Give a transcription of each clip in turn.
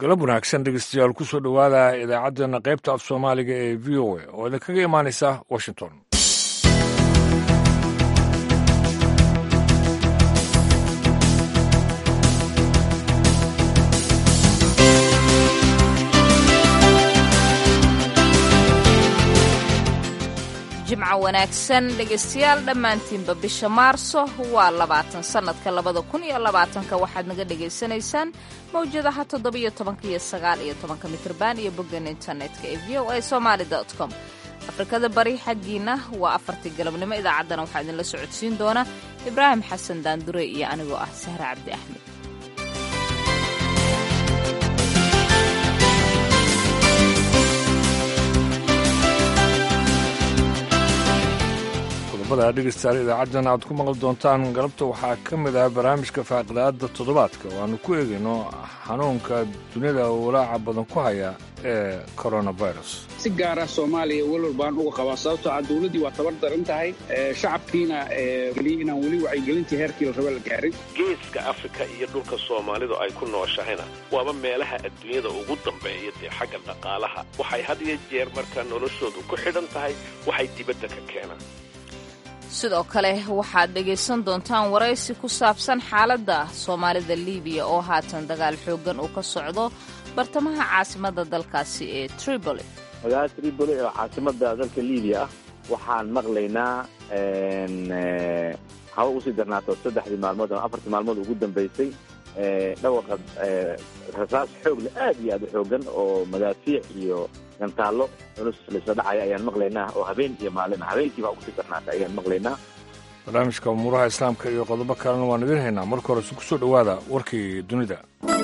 galab wanaagsan dhegeystayaal ku soo dhowaada idaacaddeenna qaybta af soomaaliga ee v o a oo idinkaga imaanaysa washington jimco wanaagsan dhegaystayaal dhammaantiinba bisha maarso waa labaatan sannadka labada kun iyo labaatanka waxaad naga dhagaysanaysaan mawjadaha toddobiyo tobanka iyo sagaal iyo tobanka mitrban iyo boggan internetka ee v o a somaali com afrikada bari xaggiina waa afartii galabnimo idaacaddana waxaa idinla socodsiin doona ibraahim xasan daandure iyo anigoo ah sahre cabdi axmed qodobada dhegeystayaal idaacaddana aad ku maqli doontaan galabta waxaa ka mid ah barnaamijka faaqidaadda toddobaadka oo aanu ku eegayno xanuunka dunida walaaca badan ku haya ee coronavirus si gaara soomaaliya welwal baan uga qabaa sababtoo ah dowladdii waa tabar daran tahay shacabkiina geliya inaan weli wacyigelintii heerkii la raba la gaarin geeska afrika iyo dhulka soomaalidu ay ku nooshahayna waaba meelaha adduunyada ugu dambeeya dee xagga dhaqaalaha waxay had iyo jeer markaa noloshoodu ku xidhan tahay waxay dibadda ka keenaan sidoo kale waxaad dhegaysan doontaan waraysi ku saabsan xaaladda soomaalida libiya oo haatan dagaal xooggan uu ka socdo bartamaha caasimadda dalkaasi ee tripoli magaalada tripoli oo caasimadda dalka libiya ah waxaan maqlaynaa haba usii darnaato saddexdii maalmood ama afartii maalmood ugu dambaysay dhawaqa rasaas xoogle aad iyo aad u xoogan oo madaafiic iyo gantaallo culus laisla dhacaya ayaan maqlaynaa oo habeen iyo maalin habeenkiibaa ugu sii darnaata ayaan maqlaynaa barnaamijka umuuraha islaamka iyo qodobo kalena waan idiin haynaa marka hore ku soo dhowaada warkii dunida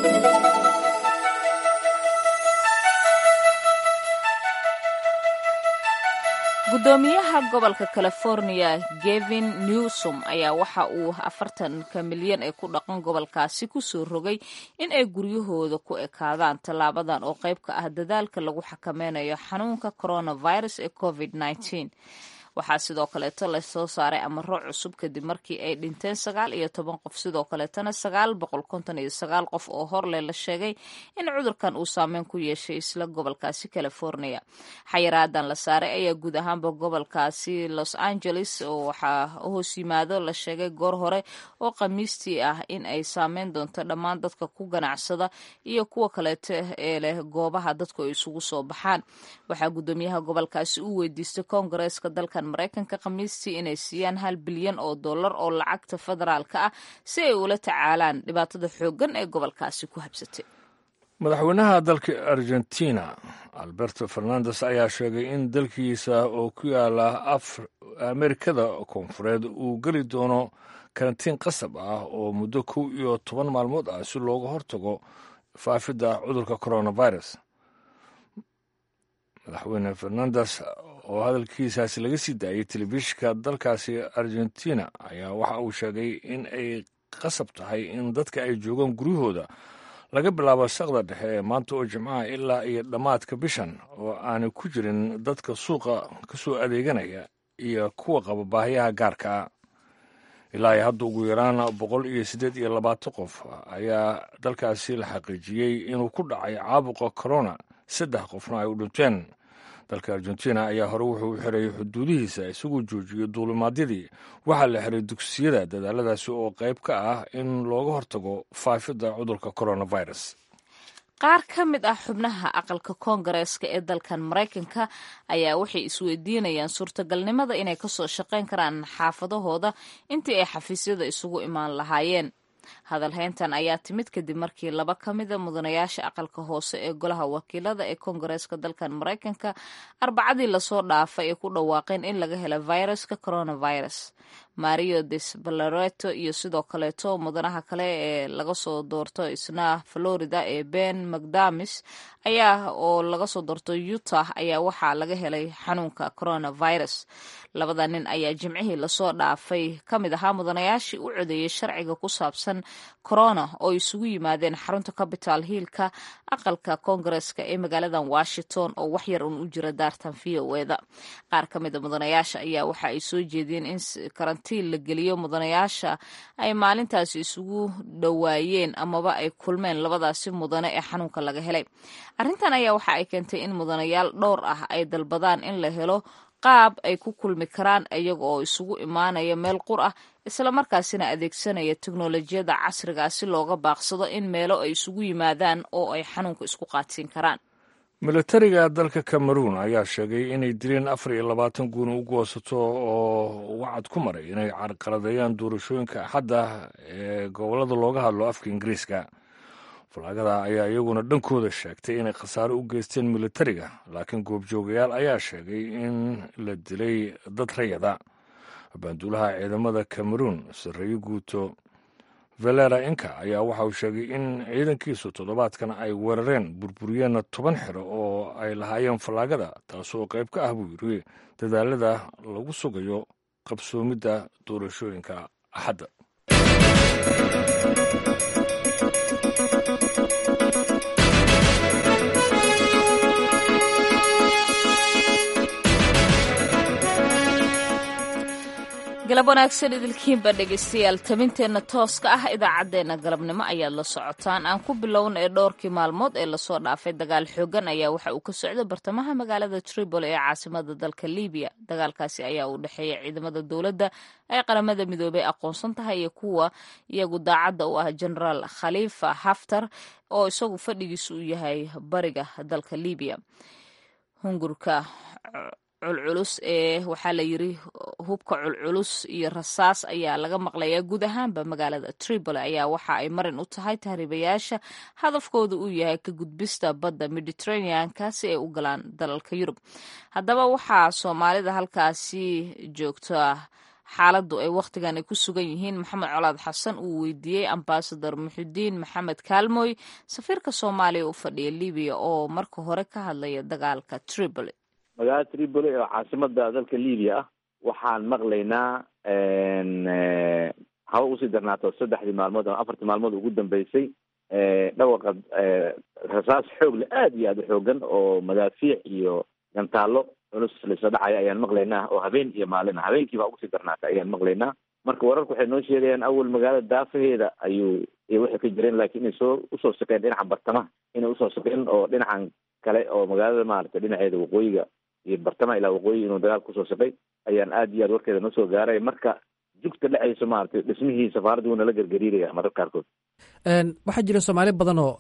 gudoomiyaha gobolka california gevin newsom ayaa waxa uu afartanka milyan ee ku dhaqan gobolkaasi kusoo rogay in ay guryahooda ku ekaadaan tallaabadan oo qayb ka ah dadaalka lagu xakameynayo xanuunka coronavirus ee covid -19. waxaa sidoo kaleeto lasoo saaray amaro cusub kadib markii ay dhinteen sagaal iyo toban qof sidoo kaleetana sagaal boqol konton iyo sagaal qof oo horle la sheegay in cudurkan uu saameyn ku yeeshay isla gobolkaasi california xayiraadan la saaray ayaa guud ahaanba gobolkaasi los angeles oo waxaa hoos yimaado la sheegay goor hore oo khamiistii ah in ay saameyn doonto dhammaan dadka ku ganacsada iyo kuwa kaleeto ee leh goobaha dadku ay isugu soo baxaan waxaa gudoomiyaha gobolkaasi u weydiistay koongareeska dalka maraykanka khamiistii inay siiyaan hal bilyan oo dollar oo lacagta federaalka ah si ay ula tacaalaan dhibaatada xooggan ee gobolkaasi ku habsatay madaxweynaha dalka argentina alberto fernandes ayaa sheegay in dalkiisa oo ku yaala amerikada koonfureed uu geli doono karantiin qasab ah oo muddo kow iyo toban maalmood ah si looga hortago faafidda cudurka coronavirus madaxweyne fernandes oo hadalkiisaasi laga sii daayay telefishinka dalkaasi argentina ayaa waxa uu sheegay in ay qasab tahay in dadka ay joogaan guryahooda laga bilaabo saqda dhexe ee maanta oo jimcaha ilaa iyo dhammaadka bishan oo aanay ku jirin dadka suuqa ka soo adeeganaya iyo kuwa qaba baahiyaha gaarkaa ilaa iyo hadda ugu yaraan boqol iyo siddeed iyo labaatan qof ayaa dalkaasi la xaqiijiyey inuu ku dhacay caabuqa corona saddex qofna ay u dhinteen dalka argentina ayaa hore wuxuu u xiray xuduudihiisa isagoo joojiyey duulimaadyadii waxaa la xiray dugsiyada dadaaladaasi oo qayb ka ah in looga hortago faafidda cudurka coronavirus qaar ka mid ah xubnaha aqalka koongareeska ee dalkan maraykanka ayaa waxay isweydiinayaan suurtagalnimada inay kasoo shaqayn karaan xaafadahooda intii ay xafiisyada isugu imaan lahaayeen hadalhayntan ayaa timid kadib markii laba ka mida mudanayaasha aqalka hoose ee golaha wakiilada ee koongareeska dalkan maraykanka arbacadii lasoo dhaafay ay ku dhawaaqeen in laga helo viruska coronavirus mario des balareto iyo sidoo kaleeto mudanaha kale ee laga soo doorto isna florida ee ben macdamis ayaa oo laga soo doorto utah ayaa waxaa laga helay xanuunka coronavirus labada nin ayaa jimcihii lasoo dhaafay ka mid ahaa mudanayaashii u codeeyey sharciga ku saabsan corona oo isugu yimaadeen xarunta capital hiilka aqalka koongareeska ee magaaladan washington oo wax yar uun u jira daartan v o eda qaar ka mida mudanayaasha ayaa waxa ay soo jeediyeen in karantiin la geliyo mudanayaasha ay maalintaasi isugu dhowaayeen amaba ay kulmeen labadaasi mudane ee xanuunka laga helay arrintan ayaa waxa ay keentay in mudanayaal dhowr ah ay dalbadaan in la helo qaab ay ku kulmi karaan iyaga oo isugu imaanaya meel qur ah islamarkaasina adeegsanaya teknolojiyadda casriga si looga baaqsado in meelo ay isugu yimaadaan oo ay xanuunka isku qaadsiin karaan militariga dalka cameroun ayaa sheegay inay dileen afar iyo labaatan guuna u goosato oo wacad ku maray inay carqaladeeyaan doorashooyinka axadda ee gobollada looga hadlo afka ingiriiska falaagada ayaa iyaguna dhankooda sheegtay inay khasaaro u geysteen militariga laakiin goobjoogayaal ayaa sheegay in la dilay dad rayada banduulaha ciidamada cameroun sarreeye guuto valera inka ayaa waxa uu sheegay in ciidankiisu toddobaadkan ay weerareen burburiyeenna toban xiro oo ay lahaayeen fallaagada taasoo qayb ka ah buu yiri dadaalada lagu sugayo qabsoomidda doorashooyinka axadda galab wanaagsan idilkiinba dhegeystayaal tabinteenna tooska ah idaacaddeenna galabnimo ayaad la socotaan aan ku bilowna ee dhowrkii maalmood ee lasoo dhaafay dagaal xoogan ayaa waxa uu ka socday bartamaha magaalada tripoli ee caasimada dalka libiya dagaalkaasi ayaa u dhexeeya ciidamada dowladda ay qaramada midoobey aqoonsan tahay iyo kuwa iyagu daacadda u ah genaraal khalifa haftar oo isagu fadhigiisu u yahay bariga dalka libiya hungurka culculus ee waxaa la yiri hubka culculus iyo rasaas ayaa laga maqlayaa guud ahaanba magaalada tripoli ayaa waxa ay marin u tahay tahriibayaasha hadafkooda uu yahay ka gudbista badda mediterraneanka si ay u galaan dalalka yurub haddaba waxaa soomaalida halkaasi joogta xaaladdu ay wakhtigan ay ku sugan yihiin maxamed colaad xasan uu weydiiyey ambasador muxudiin maxamed kaalmoy safiirka soomaaliya u fadhiya libiya oo marka hore ka hadlaya dagaalka tripoli magaalada tripoli oo caasimada dalka libiya ah waxaan maqlaynaa haba usii darnaato saddexdii maalmood ama afartii maalmood ugu dambeysay dhawaqa rasaas xoogle aada iyo aada u xoogan oo madaafiic iyo gantaallo culus laisla dhacaya ayaan maqlaynaa oo habeen iyo maalin ah habeenkiibaa ugusii darnaata ayaan maqlaynaa marka wararku waxay noo sheegayaan awal magaalada daafaheeda ayuu waxay ka jireen laakiin inay soo usoo shaqeen dhinaca bartamaha inay usoo shaqeen oo dhinacan kale oo magaalada maaragtay dhinaceeda waqooyiga iyo bartamaha ilaa waqooyi inuu dagaal kusoo shaqay ayaan aada iyo aad warkeeda noo soo gaaray marka jugta dhexayso maaragtay dhismihii safaaradda wuuna la gergariiraya mararka qaarkood waxaa jira soomaali badan oo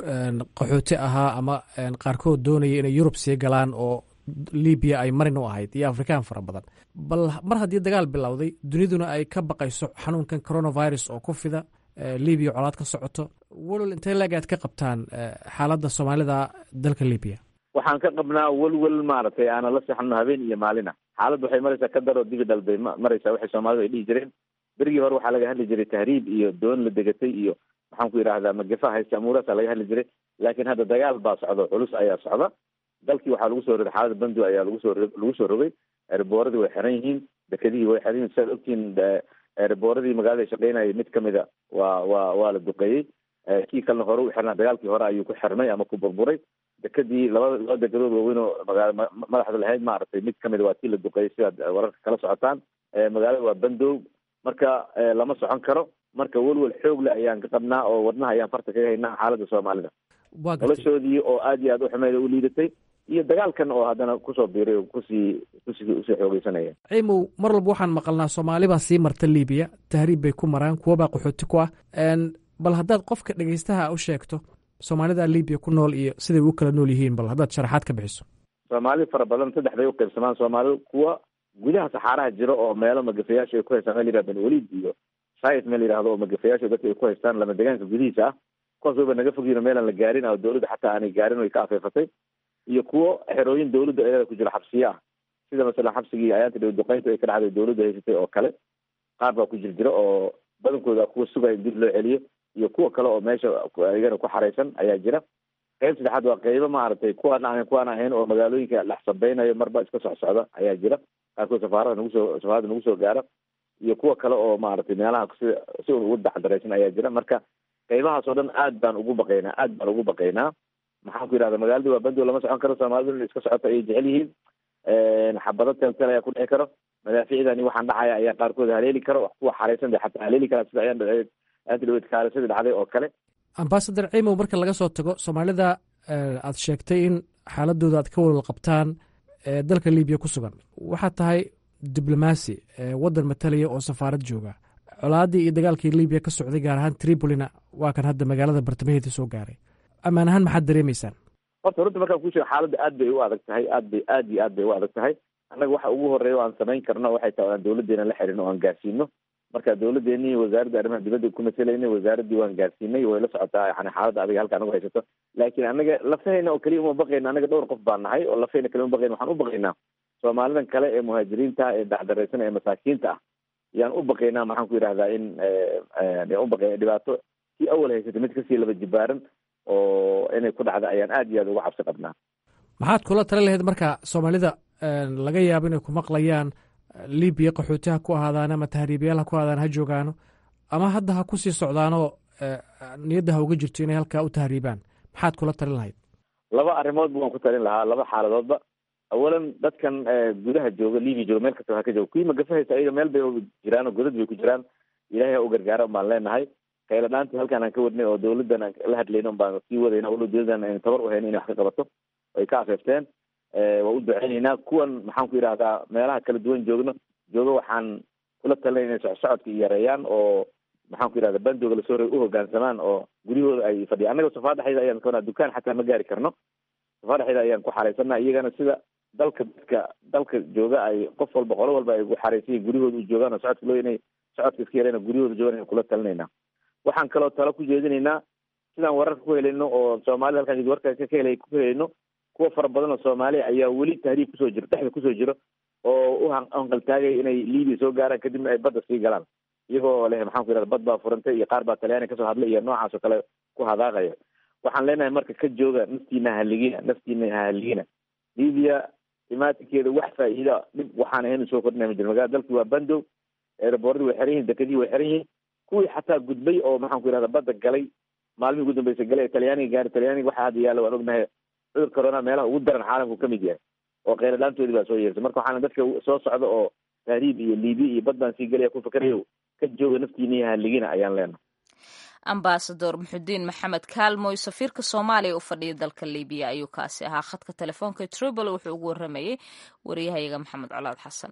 qaxooti ahaa ama qaarkood doonaya inay yurub sii galaan oo libiya ay marin u ahayd iyo afrikaan fara badan bal mar haddii dagaal bilowday duniduna ay ka baqayso xanuunkan coronavirus oo ku fida libiya colaad ka socoto walwal intee leeg aad ka qabtaan xaaladda soomaalida dalka libiya waxaan ka qabnaa welwel maaragtay aanan la seexano habeen iyo maalina xaaladda waxay maraysaa ka daroo dibi dhalbay maraysaa waxay soomaalidu ay dhihi jireen berigii hore waxaa laga hadli jiray tahriib iyo doon la degatay iyo maxaan ku yidhahdaa magafa haysta amuuraasa laga hadli jiray laakiin hadda dagaal baa socda culus ayaa socda dalkii waxaa lagu soo rogay xaalada bandu ayaa lagu soo lagu soo rogay erbooradii way xiran yihiin dekedihii way xiran yihin siaad ogtihiin erbooradii magaalada shaqeynayay mid kamida waa waa waa la duqeeyey kii kalena hore u xirnaa dagaalkii hore ayuu ku xirmay ama ku burburay dekedii labada laba degadood waaweyn oo magaala madaxda lahayd maaragtay mid kamida waa tii la duqeeyey sidaad wararka kala socotaan magaalada waa bandow marka lama socon karo marka welwel xoog le ayaan ka qabnaa oo wadnaha ayaan farta kaga haynaa xaaladda soomaalida noloshoodii oo aada iyo aada u xumeyd u liidatay iyo dagaalkan oo haddana kusoo biiray oo kusii kusii usii xoogeysanaya ciimow mar walba waxaan maqalnaa soomaalibaa sii marta libiya tahriib bay ku maraan kuwabaa qaxooti ku ah bal haddaad qofka dhegeystaha u sheegto soomaalida libiya ku nool iyo siday u kala nool yihiin bal haddaad sharaxaad ka bixiso soomaali fara badan saddex bay uqaybsamaan soomaali kuwa gudaha saxaaraha jira oo meelo magafayaasha ay ku haystaan meel yihah benwaliid iyo sayt meel yihahdo oo magafayaasha dadka ay ku haystaan lama degaanka gudihiisa ah kuwaas wayba naga fogyiino meelaan la gaarin oo dawladda xataa aanay gaarin way ka afeefatay iyo kuwo xerooyin dawladda eeda ku jira xabsiye ah sida masalan xabsigii ayaanta dhow duqeynta ay ka dhacday dawladda haysatay oo kale qaar baa ku jir jira oo badankooda kuwa sugaya in dib loo celiyo iyo kuwa kale oo meesha iyagana ku xaraysan ayaa jira qayb saddexaad waa qaybo maaragtay kuwaan ahayn kuwaan ahayn oo magaalooyinka dhex sabeynayo marba iska socsocda ayaa jira qaarkood safaarada nagu soo safaarada nagu soo gaara iyo kuwa kale oo maaragtay meelaha si si un ugu dacdaraysan ayaa jira marka qaybahaas oo dhan aad baan ugu baqaynaa aad baan ugu baqaynaa maxaan ku yidhahda magaalada waa bandow lama socon karo soomaalidu in iska socoto ayay jecel yihiin xabado teltel ayaa ku dhici karo madaafiicdani waxaan dhacaya ayaa qaarkood haleeli karo kuwa xaraysan de xataa haleeli kara sida ayaan antidhawed kaalisadii dhacday oo kale ambasador cimow marka laga soo tago soomaalida aad sheegtay in xaaladooda aad ka walwal qabtaan ee dalka libiya ku sugan waxaad tahay diblomaasi waddan matalaya oo safaarad jooga colaaddii iyo dagaalkii libiya ka socday gaar ahaan tripolina waa kan hadda magaalada bartamaheeda soo gaaray ammaan ahaan maxaad dareemaysaan horta runta markaan ku sheego xaaladda aad bay u adag tahay aad bay aad iyo aad bay u adag tahay annaga waxa ugu horeeya o aan samayn karno waxay tahay aan dawladdeena la xiriirno o aan gaarsiino marka dawladdeeni wasaaradda arrimaha dibadda ku matelaynay wasaaraddii waan gaarsiinay way la socotaa yani xaaladda adiga halka anagu haysato laakiin anaga lafahayna oo keliya uma baqayna anaga dhowr qof baan nahay oo lafahayna kaliya uma baqayna waxaan u baqaynaa soomaalidan kale ee muhaajiriinta ee dacdaraysan ee masaakiinta ah yaan u baqaynaa maxaan ku yidhahdaa in yaan u baqayna dhibaato kii awal haysatay mid kasii laba jibaaran oo inay ku dhacda ayaan aad iyo aad uga cabsi qabnaa maxaad kula tali lahayd marka soomaalida laga yaabo inay ku maqlayaan libiya qaxooti ha ku ahaadaan ama tahriibayaal ha ku ahaadaan ha joogaano ama hadda ha kusii socdaanoo niyadda ha uga jirto inay halkaa u tahriibaan maxaad kula talin lahayd laba arrimoodba waan ku talin lahaa laba xaaladoodba awalan dadkan gudaha jooga libiya jooga meel kastaba ha ka jooga kuwii magafahaysa ayaga meel bay jiraan oo godad bay ku jiraan ilahay ha u gargaara un baan leenahay kayla dhaantii halkaan aan ka wadnay oo dawladdan aan la hadlayna un baan sii wadayna walow dawladdan aynu tabar u hayno inay wax ka qabato ay ka afeefteen waa u duceynaynaa kuwan maxaan ku yidhahdaa meelaha kala duwan joogno jooga waxaan kula talinay inay socsocodka yareeyaan oo maxaan ku yidhahda bandooga lasoo rey u hogaansamaan oo guryahooda ay fadhiyaan annaga safaadaxayda ayaan kawanaa dukaan xataa ma gaari karno safaadaxayda ayaan ku xaraysanaa iyagana sida dalka dadka dalka jooga ay qof walba qolo walba ay ugu xaraysayiin guryahooda u joogaan oo socodka loo inay socodka iska yareen guryahooda joogaan ayaan kula talinaynaa waxaan kaloo talo ku jeedinaynaa sidaan wararka ku helayno oo soomaalida halkaan warka ka helay ku helayno kuwa fara badan oo soomaaliya ayaa weli tahriib kusoo jiro dhexda kusoo jiro oo u hanqaltaagay inay libiya soo gaaraan kadibna ay badda sii galaan iyagoo leh maxaan ku yidhahda bad baa furantay iyo qaar baa talyaani kasoo hadlay iyo noocaas oo kale ku hadaaqaya waxaan leenahay marka ka jooga naftiina haligina naftiina haligina libiya imaatinkeeda wax faa'iida dhib waxaan ahayn soo kordhinaya ma jiro magaalada dalkii waa bandow eeraboordi way xiran yihin dekadii way xiran yihiin kuwii xataa gudbay oo maxaan ku yidhahda badda galay maalmihii ugu dambeysay galay talyaaniga gaari talyaaniga waxaa hadda yaalla waan ognahay cudur corona meelaha ugu daran caalamku ka mid yahay oo kheyladhaantoodii baa soo yeertay marka waxaana dadka soo socda oo tahriib iyo liibiya iyo bad baan sii gelaya ku fakerayo ka jooga naftiina iyo haligina ayaan leenahay ambasador muxudiin maxamed kaalmoy safiirka soomaaliya u fadhiya dalka libiya ayuu kaasi ahaa khadka telefoonka tripoli wuxuu ugu waramayey wariyahayaga maxamed colaad xasan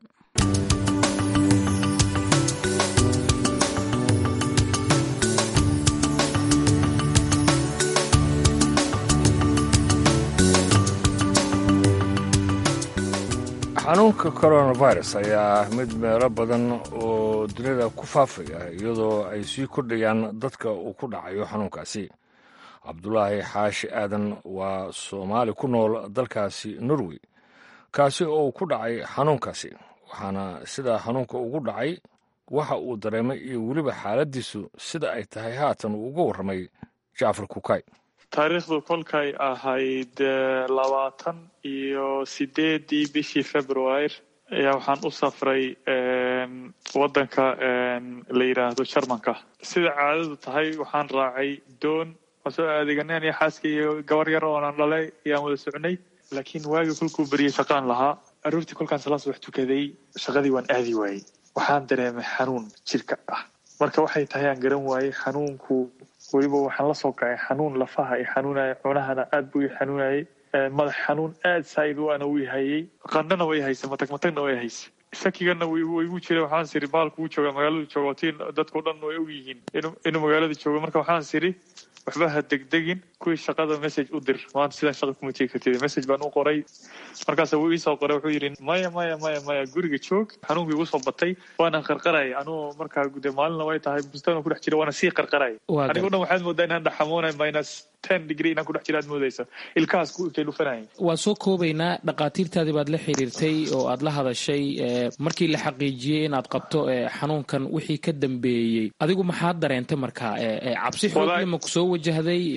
xanuunka coronavirus ayaa mid meelo badan oo dunida ku faafaya iyadoo ay sii kordhayaan dadka uu ku dhacayo xanuunkaasi cabdulaahi xaashi aadan waa soomaali ku nool dalkaasi norway kaasi oo ku dhacay xanuunkaasi waxaana sidaa xanuunka ugu dhacay waxa uu dareemay iyo weliba xaaladdiisu sida ay tahay haatan uu uga warramay jacfar kukay taariikhdu kolkay ahayd labaatan iyo sideedii bishii februar ayaa waxaan u safray waddanka la yidhaahdo jarmanka sida caadadu tahay waxaan raacay doon waan soo adeeganeen iyo xaaska iyo gabar yar oonan dhalay ayaan wada socnay laakiin waagii kolkuu beriyey shaqaan lahaa aroortii kolkaan salaas wax tukaday shaqadii waan aadi waayey waxaan dareemay xanuun jirka ah marka waxay tahay aan garan waayey xanuunku weliba waxaan la soo kacay xanuun lafaha i xanuunaya cunahana aad buu i xanuunayay madax xanuun aad saa'id u ana wii hayay qandhana way haysa matag matagna way haysa shakigana waygu jira waxaan siri baalku uu jooga magaaladu jooga tiin dadkao dhan way og yihiin inuu magaalada joogo marka waxaan siri waxba ha degdegin kuwii shaqada message u dir maanta sidaan shaqa kuma tegi kartid message baan u qoray markaasa wuu iisoo qoray wuxuu yidhi maya maya maya maya guriga joog xanuunkii igu soo batay waana qarqaraya anuu markaa de maalina way tahay bustaan ku dhex jira waana sii qarqaraya anigo dhan waxaad moodaa inaan dhaxamoonay minus ten degree inaan ku dhex jira aad moodaysa ilkahaas ku intay dhufanayay waan soo koobaynaa dhakhaatiirtaadii baad la xiriirtay oo aad la hadashay markii la xaqiijiyey inaad qabto xanuunkan wixii ka dambeeyey adigu maxaad dareentay markaa cabsi xoogli ma ku soo wajahday ma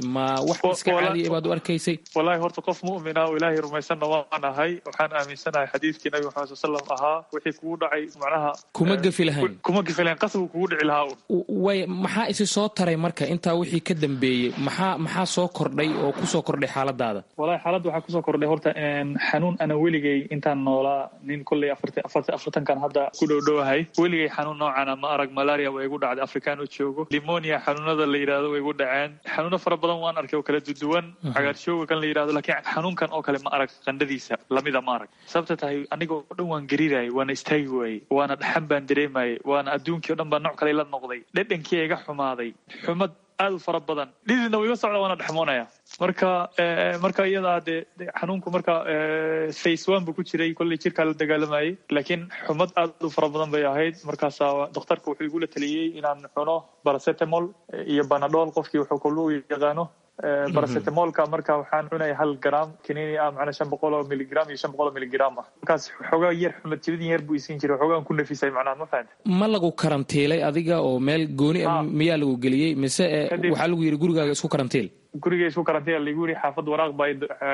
wax iska caadiya baad u arkaysay wallaahi horta qof mu'mina oo ilaahay rumaysanna waan ahay waxaan aaminsanahay xadiidkii nabi maxamed sal slam ahaa wixii kugu dhacay macnaha kuma gefi lahayn kuma gefi lahayn qasab kugu dhici lahaa un way maxaa isi soo taray marka intaa wixii ka dambeeyey maxaa maxaa soo kordhay oo kusoo kordhay xaaladaada wallahi xaaladda waxaa kusoo kordhay horta xanuun ana weligay intaan noolaa nin kolley afartankan hadda ku dhowdhowahay weligay xanuun noocana ma arag malaria waa igu dhacday afrikaan u joogo limonia xanuunada la yidhahdo way igu dhaceen xanuuno fara badan waan arkay oo kala duduwan cagaarshooga kan la yidhahdo laakiin xanuunkan oo kale ma arag qandhadiisa lamida ma arag sababta tahay aniga oo dhan waan gariirayay waana istaagi waayey waana dhaxan baan dareemayay waana adduunkii o dhan baa nooc kale la noqday dhedhankii iga xumaaday xumad aad u fara badan dhididna wuu iga socda waana dhexmoonaya marka marka iyadaa dee xanuunku marka face one buu ku jiray kolley jirkaa la dagaalamayay laakiin xumad aad u fara badan bay ahayd markaasaa daktarka wuxuu igula taliyey inaan cuno baracetamol iyo banadol qofkii wuxuu kallu yaqaano baracetamolka marka waxaan cunaya hal gram kaniini ah macnaa shan boqol oo miligram iyo shan boqol oo miligram ah markaas xoogaa yar xumad jibidin yar buu isiin jiray xoogaan ku nafisay macnaha ma fahamta ma lagu karantiilay adiga oo meel gooni ah miyaa lagu geliyey mise waxaa lagu yidhi gurigaaga isku karantiil guriga isku karantiil lagu yidhi xaafad waraaq baa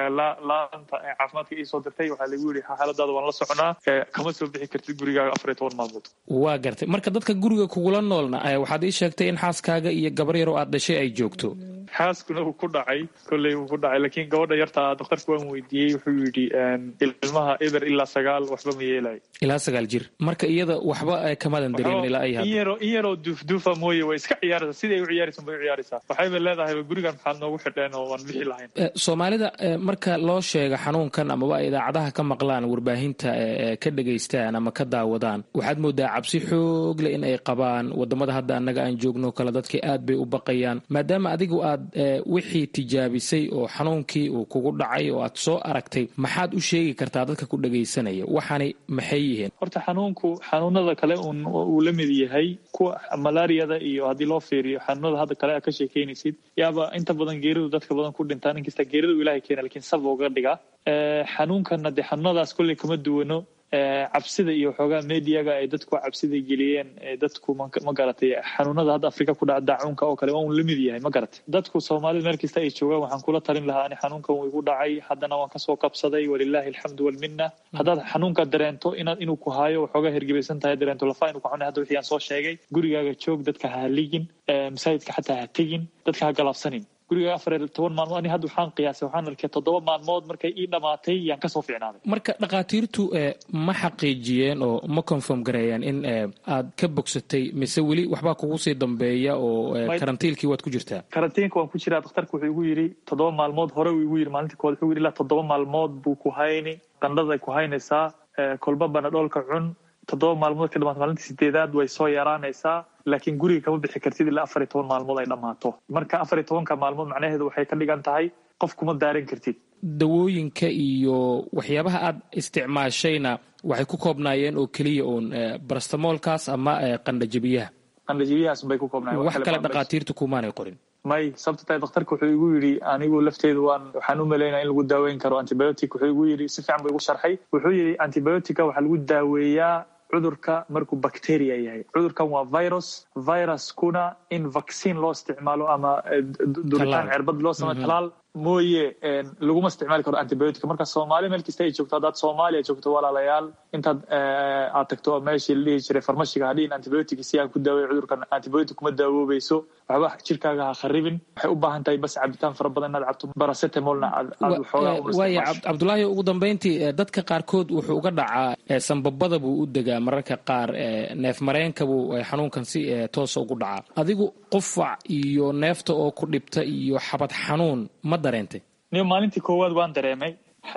laanta caafimaadka ii soo dirtay waxaa lagu yidhi xaaladaada waan la soconaa kama soo bixi kartid gurigaaga afar iyo toban maalmood waa gartay marka dadka guriga kugula noolna waxaad ii sheegtay in xaaskaaga iyo gabar yar oo aad dhashay ay joogto xaaskuna uu ku dhacay kolley uu ku dhacay laakiin gabadha yarta daktarka waan weydiiyey wuxuu yidhi ilmaha eber ilaa sagaal waxba ma yeelayo ilaa sagaal jir marka iyada waxba kamadan dareemin ilaa ay in yaroo in yaroo duufduufa mooye way iska ciyaaraysaa siday u ciyaaraysan bay u ciyaaraysaa waxayba leedahay gurigan maxaad noogu xidheen oo waan bixi lahayn soomaalida marka loo sheega xanuunkan amaba idaacadaha ka maqlaan warbaahinta ka dhegaystaan ama ka daawadaan waxaad moodaa cabsi xoog leh in ay qabaan wadamada hadda annaga aan joogno kale dadka aad bay u baqayaan maadaama adigu aad wixii tijaabisay oo xanuunkii uu kugu dhacay oo aad soo aragtay maxaad u sheegi kartaa dadka ku dhagaysanaya waxaani maxay yihiin horta xanuunku xanuunada kale uu la mid yahay kuwa malaariyada iyo haddii loo fiiriyo xanuunada hadda kale aad ka sheekeynaysid yaaba inta badan geeridu dadka badan ku dhintaan inkasta geeridu ilahay keena lakiin sab uga dhigaa xanuunkana dee xanuunadaas kolley kama duwano cabsida iyo waxoogaa mediaga ay dadku cabsida geliyeen dadku ma garatay xanuunada hadda afrika ku dhaca daacuunka oo kale waa un la mid yahay ma garatay dadku soomaalida meel kasta ay joogaan waxaan kula talin lahaa ani xanuunkan wuu igu dhacay haddana waan kasoo kabsaday walilaahi alxamdu walmina haddaad xanuunka dareento inaad inuu ku haayo waxoogaa hergebaysan tahay dareento lafa inuu ku xunay hadda wixii aan soo sheegay gurigaaga joog dadka ha haligin masaajidka xataa ha tegin dadka ha galaabsanin guriga afar iyo toban maalmood ani hadda waxaan qiyaasay waxaan arkay toddoba maalmood markay ii dhamaatay yaan kasoo fiicnaaday marka dhakhaatiirtu ma xaqiijiyeen oo ma confirm gareeyeen in aad ka bogsatay mise weli waxbaa kugu sii dambeeya oo karantiilkii waad ku jirtaa karantiinka waan ku jiraa dhakhtarka wuxuu igu yidhi toddoba maalmood hore uu igu yidhi maalintii kood wuxuu yidhi ilaa toddoba maalmood buu ku hayni qandhaday ku haynaysaa kolba banadhoolka cun toddoba maalmood ka dhamaata maalintii sideedaad way soo yaraanaysaa laakiin guriga kama bixi kartid ilaa afar iyo toban maalmood ay dhammaato marka afar iyo tobanka maalmood macnaheedu waxay ka dhigan tahay qof kuma daaran kartid dawooyinka iyo waxyaabaha aad isticmaashayna waxay ku koobnaayeen oo keliya uun barastamoolkaas ama qandhajabiyaha qandhajabiyahaas bay ku koobnaayeen wax kale dhakhaatiirtu kumaanay qorin may sababta tahay dhakhtarka wuxuu igu yidhi anigu lafteedu waan waxaan u malaynaya in lagu daaweyn karo antibiotic wuxuu igu yidhi si fiican buu igu sharxay wuxuu yidhi antibiotica waxaa lagu daaweeyaa cudurka markuu bacteria yahay cudurkan waa virus viruskuna in vaccine loo isticmaalo ama duritaan cerbad loo sameyo talaal mooye laguma isticmaali karo antibiotic marka soomaali meel kasta ay joogto haddaad soomaaliya joogto walaalayaal intaad aad tagto meeshii la dhihi jiray farmashiga hadhiin antibiotic si aan ku daaway cudurkan antibiotic kuma daawoobayso waxba jirkaaga ha kharibin waxay u baahan tahay bas cabitaan fara badan inaad cabto baracetamolna aad waaya cabdulaahi ugu dambeyntii dadka qaarkood wuxuu uga dhacaa sambabada buu u degaa mararka qaar neef mareenka buu xanuunkan si toosa ugu dhacaa adigu qufac iyo neefta oo ku dhibta iyo xabad xanuun ma dareentay niyo maalintii koowaad waan dareemay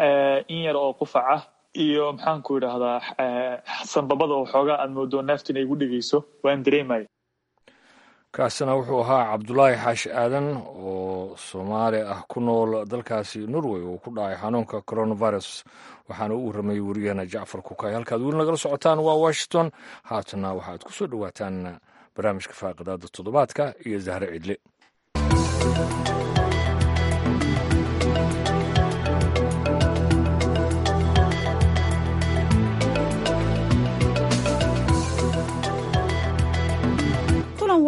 in yar oo qufac ah iyo maxaan ku idhaahdaa sambabada oo xoogaa aad moodo neefta inay igu dhegeyso waan dareemaya kaasina wuxuu ahaa cabdulaahi xaashi aadan oo soomaali ah ku nool dalkaasi norway oo ku dhacay xanuunka coronavirus waxaana u warramayay wariyaheena jacfar kukay halkaad weli nagala socotaan waa washington haatana waxaad ku soo dhowaataan barnaamijka faaqidaada toddobaadka iyo zahre cidle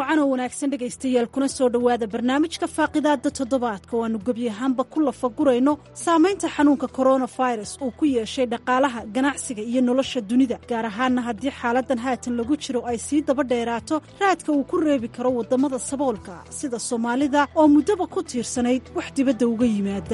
wacan oo wanaagsan dhegaystayaal kuna soo dhowaada barnaamijka faaqidaadda toddobaadka oo aannu gebi ahaanba ku lafagurayno saamaynta xanuunka koronafirus uu ku yeeshay dhaqaalaha ganacsiga iyo nolosha dunida gaar ahaanna haddii xaaladan haatan lagu jiro ay sii daba dheeraato raadka uu ku reebi karo waddamada saboolka sida soomaalida oo muddaba ku tiirsanayd wax dibadda uga yimaada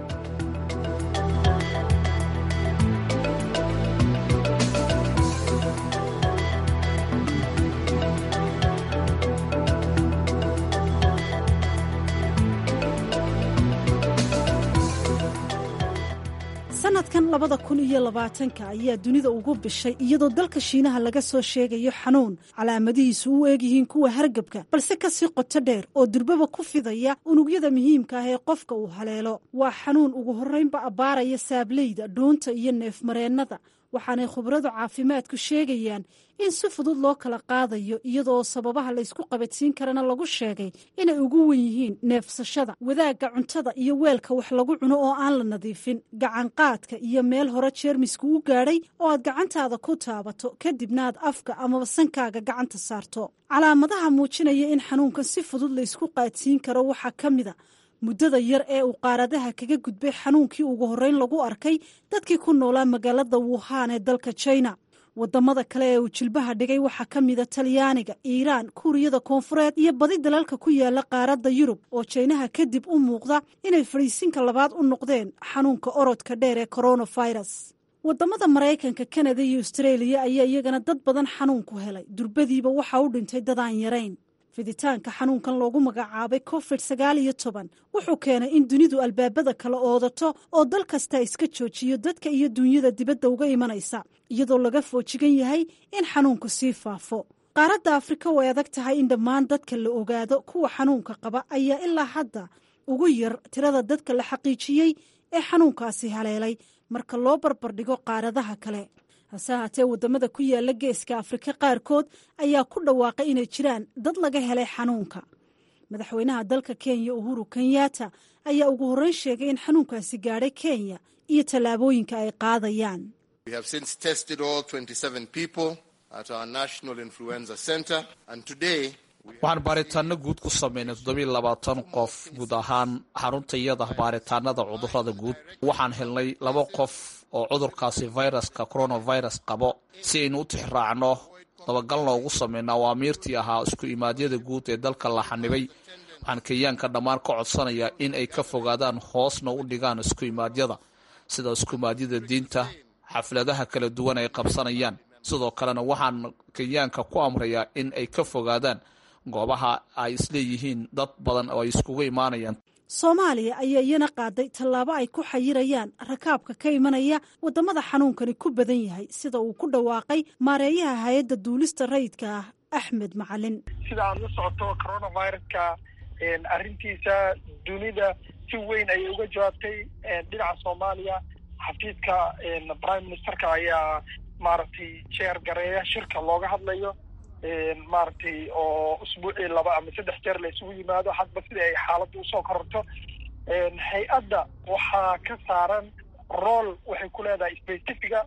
sanadkan labada kun iyo labaatanka ayaa dunida ugu bishay iyadoo dalka shiinaha laga soo sheegayo xanuun calaamadihiisu u eegyihiin kuwa hargabka balse kasii qoto dheer oo durbaba ku fidaya unugyada muhiimka ah ee qofka uu haleelo waa xanuun ugu horraynba abbaaraya saableyda dhuunta iyo neefmareennada waxaanay khubradu caafimaadku sheegayaan in si fudud loo kala qaadayo iyadoo sababaha laysku qabadsiin karana lagu sheegay inay ugu wen yihiin neefsashada wadaagga cuntada iyo weelka wax lagu cuno oo aan la nadiifin gacanqaadka iyo meel hore jeermisku u gaadhay oo aad gacantaada ku taabato kadibna aad afka amaba sankaaga gacanta saarto calaamadaha muujinaya in xanuunkan si fudud laysku qaadsiin karo waxaa ka mida muddada yar ee uu qaaradaha kaga gudbay xanuunkii ugu horreyn lagu arkay dadkii ku noolaa magaalada wuhan ee dalka jina wadamada kale ee uu jilbaha dhigay waxaa ka mida talyaaniga iiraan kuuriyada koonfureed iyo badi dalalka ku yaala qaaradda yurub oo jaynaha kadib u muuqda inay fadhiisinka labaad u noqdeen xanuunka orodka dheer ee koronafirus wadamada maraykanka kanada iyo austreeliya ayaa iyagana dad badan xanuunku helay durbadiiba waxaa u dhintay dadaan yarayn fiditaanka xanuunkan loogu magacaabay covid sagaal iyo toban wuxuu keenay in dunidu albaabada kala oodato oo dal kasta iska joojiyo dadka iyo dunyada dibadda uga imanaysa iyadoo laga foojigan yahay in xanuunku sii faafo qaaradda afrika way adag tahay in dhammaan dadka la ogaado kuwa xanuunka qaba ayaa ilaa hadda ugu yar tirada dadka la xaqiijiyey ee xanuunkaasi haleelay marka loo barbardhigo qaaradaha kale hase haatee waddamada ku yaala geeska afrika qaarkood ayaa ku dhawaaqay inay jiraan dad laga helay xanuunka madaxweynaha dalka kenya uhuru kenyatta ayaa ugu horreyn sheegay in xanuunkaasi gaadhay kenya iyo tallaabooyinka ay qaadayaan waxaan baaritaano guud ku samaynay toddobiiy labaatan qof guud ahaan xarunta iyada baaritaanada cudurada guud waxaan helnay laba qof oo cudurkaasi viruska coronavirus qabo si aynu u tixraacno dabagalna ugu samayno awaamiirtii ahaa isku imaadyada guud ee dalka la xanibay waxaan kenyaanka dhammaan ka codsanayaa in ay ka fogaadaan hoosna u dhigaan isku imaadyada sida isku imaadyada diinta xafladaha kala duwan ay qabsanayaan sidoo kalena waxaan kenyaanka ku amrayaa in ay ka fogaadaan goobaha ay isleeyihiin dad badan oo ay iskugu imaanayaan soomaaliya ayaa iyana qaaday tallaabo ay ku xayirayaan rakaabka ka imanaya waddamada xanuunkani ku badan yahay sida uu ku dhawaaqay maareeyaha hay-adda duulista rayidka ah axmed macalin sida aada la socoto coronaviruska arrintiisa dunida si weyn ayay uga jawaabtay dhinaca soomaaliya xafiidka prime ministerka ayaa maaragtay jeer gareeya shirka looga hadlayo maaragtay oo usbuucii laba ama saddex jeer la isugu yimaado hadba sida ay xaaladda usoo kororto hay-adda waxaa ka saaran rool waxay ku leedahay specifica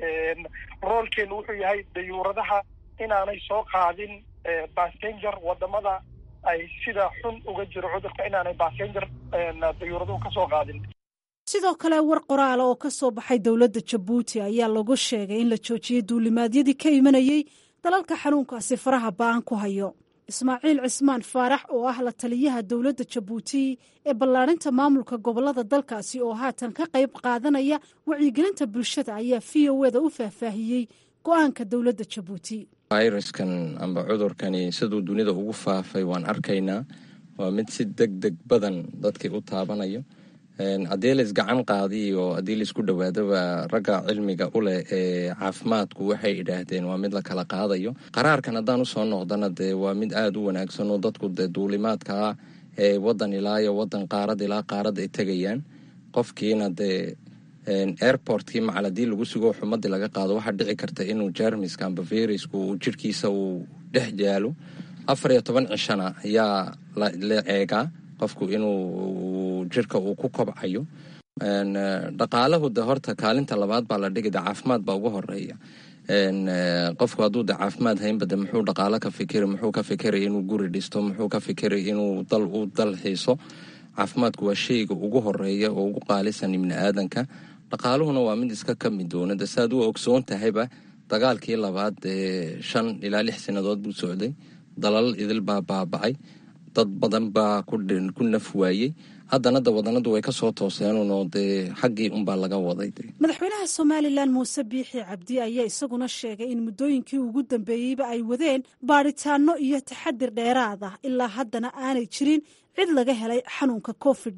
roolkeenu wuxuu yahay dayuuradaha inaanay soo qaadin passenger wadamada ay sida xun uga jiro cudurka inaanay passenger dayuuraduhu kasoo qaadin sidoo kale war qoraala oo ka soo baxay dowladda jabuuti ayaa lagu sheegay in la joojiyey duulimaadyadii ka imanayey dalalka xanuunkaasi faraha ba'an ku hayo ismaaciil cismaan faarax oo ah la taliyaha dowladda jabuuti ee ballaadhinta maamulka gobollada dalkaasi oo haatan ka qayb qaadanaya wacyigelinta bulshada ayaa v o eda u faahfaahiyey go-aanka dowladda jabuuti fayraskan amba cudurkani siduu dunida ugu faafay waan arkaynaa waa mid si deg deg badan dadkii u taabanayo haddii la isgacan qaadiyo haddii laisku dhowaadoba ragga cilmiga u leh ee caafimaadku waxay idhaahdeen waa mid la kala qaadayo qaraarkan haddaan usoo noqdana dee waa mid aada u wanaagsan oo dadku dee duulimaadkaa ee wadan ilaa iyo wadan qaarad ilaa qaarad ay tegayaan qofkiina dee airportkii macal haddii lagu sugo xumadii laga qaado waxaa dhici karta inuu jermiska amba viruska uu jirhkiisa uu dhex jaalo afar iyo toban cishana ayaa la eegaa qofku inuu jirka uu ku kobcayo dhaqaalahu de horta kaalinta labaad baa la dhigida caafimaad baa ugu horeeya qofku hadduu de caafimaad haynba de muxuu dhaqaalo ka fikiri muxuu ka fikiri inuu guri dhisto muxuu ka fikiri inuu dal u dal xiiso caafimaadku waa shayga ugu horeeya oo ugu qaalisan ibni aadanka dhaqaaluhuna waa mid iska ka mid doonada saaad u ogsoon tahayba dagaalkii labaad ee shan ilaa lix sannadood buu socday dalal idil baa baabacay dad badan baa ku naf waayey haddana da wadanadu way ka soo tooseenunoo dee xaggii unbaa laga waday madaxweynaha somalilan muuse biixi cabdi ayaa isaguna sheegay in muddooyinkii ugu dambeeyeyba ay wadeen baadhitaano iyo taxadir dheeraad ah ilaa haddana aanay jirin cid laga helay xanuunka covid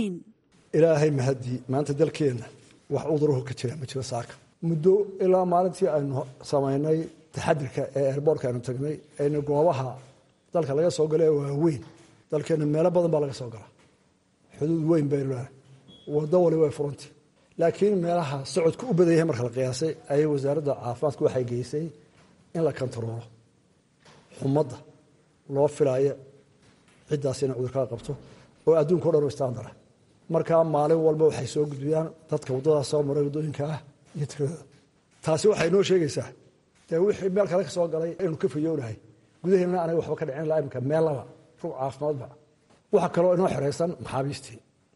ilaahay mahadii maanta dalkeenna wax cudurahu ka jira ma jiro saaka muddo ilaa maalintii aynu samaynay taxadirka ee eerboorka aynu tagnay aynu goobaha dalka laga soo gala ee waaweyn dalkeenna meelo badan baa laga soo galaa xuduud weyn baynu lenahay wado wali way furanti laakiin meelaha socodka u badan yahay marka la qiyaasay ayay wasaaradda caafimaadku waxay geysay in la kontaroolo xumadda loo filaayo ciddaas inay cudurkaa qabto oo adduunka o dhan u istaandara markaa maalin walba waxay soo gudbiyaan dadka waddadaas soo maray waddooyinka ah iyo tiradooda taasi waxay noo sheegaysaa dee wixii meel kale ka soo galay inaynu ka fayoonahay gudaheena anaga waxba ka dhicin laa imika meel laba rug caafimaadba waxaa kaloo inoo xeraysan maxaabiistii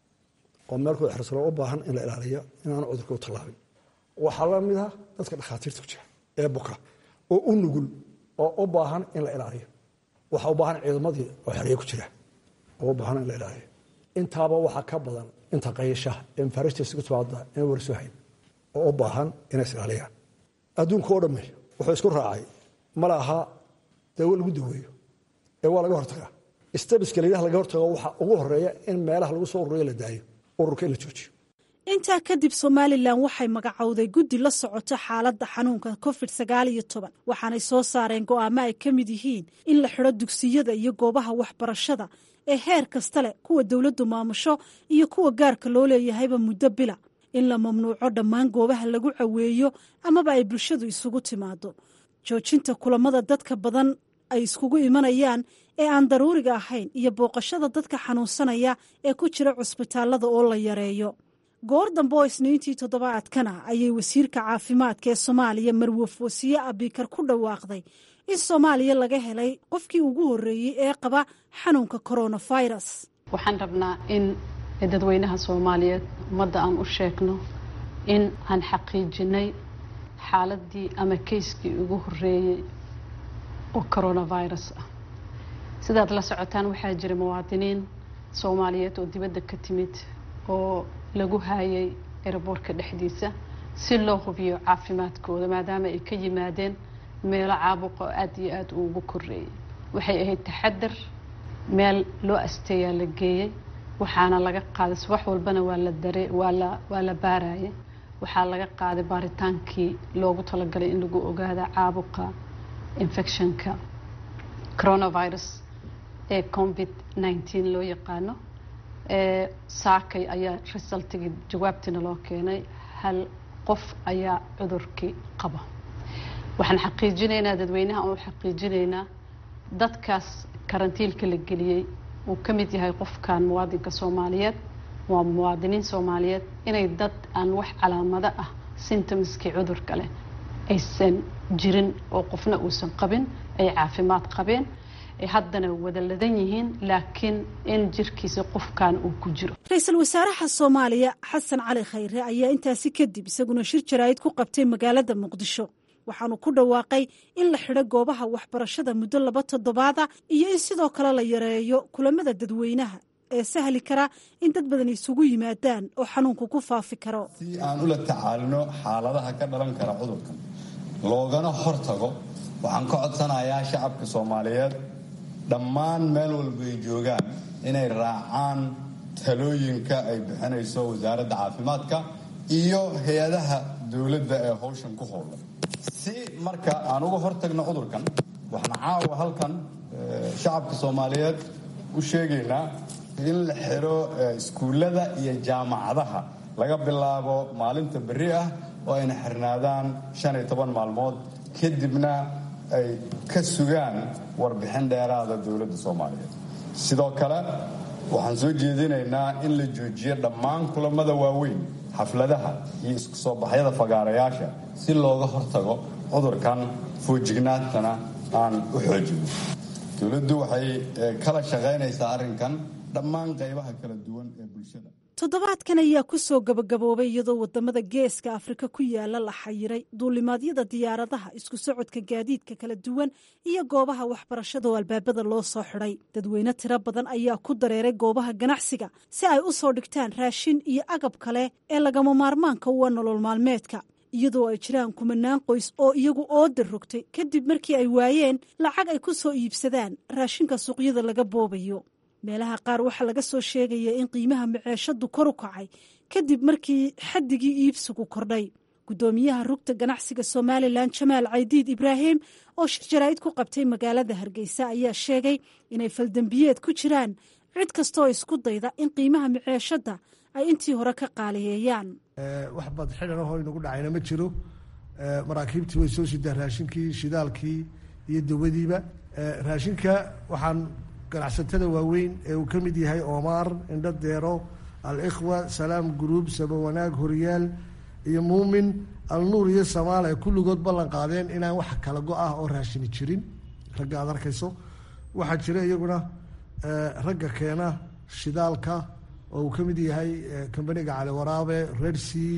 oo meelkuu xersano u baahan in la ilaaliyo inaanu cudurka u tallaabin waxaa la mid ah dadka dhakhaatiirta ku jira ee buka oo u nugul oo u baahan in la ilaaliyo waxaa u baahan ciidamadii oo xereye ku jira oo u baahan in la ilaaliyo intaaba waxaa ka badan inta qayashaha ee mafaariijtiisa ku timaada inay warsoo hayn oo u baahan inay isilaaliyaan adduunka oo dhamme wuxuu isku raacay ma laha dawo lagu daweeyo ee waa laga hortagaa stabiska layidhaha laga hortago waxaa ugu horeeya in meelaha lagu soo ururiyo la daayo ururka in la joojiyo intaa kadib somalilan waxay magacowday guddi la socoto xaaladda xanuunka covid sagaal iyo toban waxaanay soo saareen go'aamo ay ka mid yihiin in la xidho dugsiyada iyo goobaha waxbarashada ee heer kasta leh kuwa dowladdu maamusho iyo kuwa gaarka loo leeyahayba muddo bila in la mamnuuco dhammaan goobaha lagu caweeyo amaba ay bulshadu isugu timaado joojinta kulamada dadka badan ay iskugu imanayaan ee aan daruuriga ahayn iyo booqashada dadka xanuunsanaya ee ku jira cusbitaalada oo la yareeyo goor dambe oo isniintii toddobaadkana ayay wasiirka caafimaadka ee soomaaliya marwaf wasiye abikar ku dhawaaqday in soomaaliya laga helay qofkii ugu horreeyey ee qaba xanuunka coronavirus waxaan rabnaa in dadweynaha soomaaliyeed ummadda aan u sheegno in aan xaqiijinay xaaladii ama kayskii ugu horreeyey oo coronavirus ah sidaad la socotaan waxaa jira muwaadiniin soomaaliyeed oo dibadda ka timid oo lagu haayay eraboorka dhexdiisa si loo hubiyo caafimaadkooda maadaama ay ka yimaadeen meelo caabuqa oo aada iyo aada uugu koreeyay waxay ahayd taxadar meel loo asteeyaa la geeyey waxaana laga qaaday subax walbana waa la dare waa la waa la baarayay waxaa laga qaaday baaritaankii loogu talagalay in lagu ogaada caabuqa infectionka coronavirus ee covid nineteen loo yaqaano saakay ayaa resultigii jawaabtiina loo keenay hal qof ayaa cudurkii qaba waxaan xaqiijinaynaa dadweynaha oo xaqiijinaynaa dadkaas karantiilka la geliyey uu ka mid yahay qofkan muwaadinka soomaaliyeed waa muwaadiniin soomaaliyeed inay dad aan wax calaamado ah symptomskii cudurka leh aysan jirin oo qofna uusan qabin ay caafimaad qabeen ay haddana wada ladan yihiin laakiin in jirkiisa qofkan uu ku jiro ra-iisul wasaaraha soomaaliya xasan cali khayre ayaa intaasi kadib isaguna shir jaraa'id ku qabtay magaalada muqdisho waxaanu ku dhawaaqay in la xidho goobaha waxbarashada muddo laba toddobaada iyo in sidoo kale la yareeyo kulamada dadweynaha ee sahli kara in dad badan isugu yimaadaan oo xanuunku ku faafi karo si aan ula tacaalino xaaladaha ka dhalan kara cudurkan loogana hortago waxaan ka codsanayaa shacabka soomaaliyeed dhammaan meel walba ay joogaan inay raacaan talooyinka ay bixinayso wasaaradda caafimaadka iyo hay-adaha dowladda ee howshan ku howlan si marka aan uga hortagno cudurkan waxaan caawa halkan shacabka soomaaliyeed u sheegaynaa in la xiro iskuullada iyo jaamacadaha laga bilaabo maalinta berri ah oo ayna xirnaadaan shan iyo toban maalmood kadibna ay ka sugaan warbixin dheeraada dowladda soomaaliyeed sidoo kale waxaan soo jeedinaynaa in la joojiyo dhammaan kulamada waaweyn xafladaha iyo isku soo baxyada fagaarayaasha si looga hortago cudurkan fuujignaantana aan u xoojino dowladdu waxay kala shaqaynaysaa arrinkan dhammaan qaybaha kala duwan ee bulshada toddobaadkan ayaa ku soo gabagaboobay iyadoo wadamada geeska afrika ku yaala la xayiray duulimaadyada diyaaradaha isku socodka gaadiidka kala duwan iyo goobaha waxbarashada oo albaabada loo soo xidhay dadweyne tiro badan ayaa ku dareeray goobaha ganacsiga si ay u soo dhigtaan raashin iyo agab kale ee lagama maarmaanka uwa nolol maalmeedka iyadoo ay jiraan kumanaan qoys oo iyagu oodir rogtay kadib markii ay waayeen lacag ay ku soo iibsadaan raashinka suuqyada laga boobayo meelaha qaar waxaa laga soo sheegaya in qiimaha maceeshadu kor u kacay kadib markii xaddigii iibsigu kordhay guddoomiyaha rugta ganacsiga somalilan jamaal caydiid ibraahim oo shir jaraa'id ku qabtay magaalada hargeysa ayaa sheegay inay faldembiyeed ku jiraan cid kastooo isku dayda in qiimaha maceeshadda ay intii hore ka qaaliyeeyaan wax bad xidhan ahoo inagu dhacayna ma jiro maraakiibtii way soo sidaa raashinkii shidaalkii iyo dawadiiba raashinka waxaan ganacsatada waaweyn ee uu ka mid yahay oomaar indho deero al-ikhwa salaam guruub sabawanaag horyaal iyo muumin alnuur iyo samaal ay kulligood ballan qaadeen inaan wax kala go-ah oo raashini jirin ragga aad arkayso waxaa jira iyaguna ragga keena shidaalka oo uu ka mid yahay kambaniga cali waraabe redsea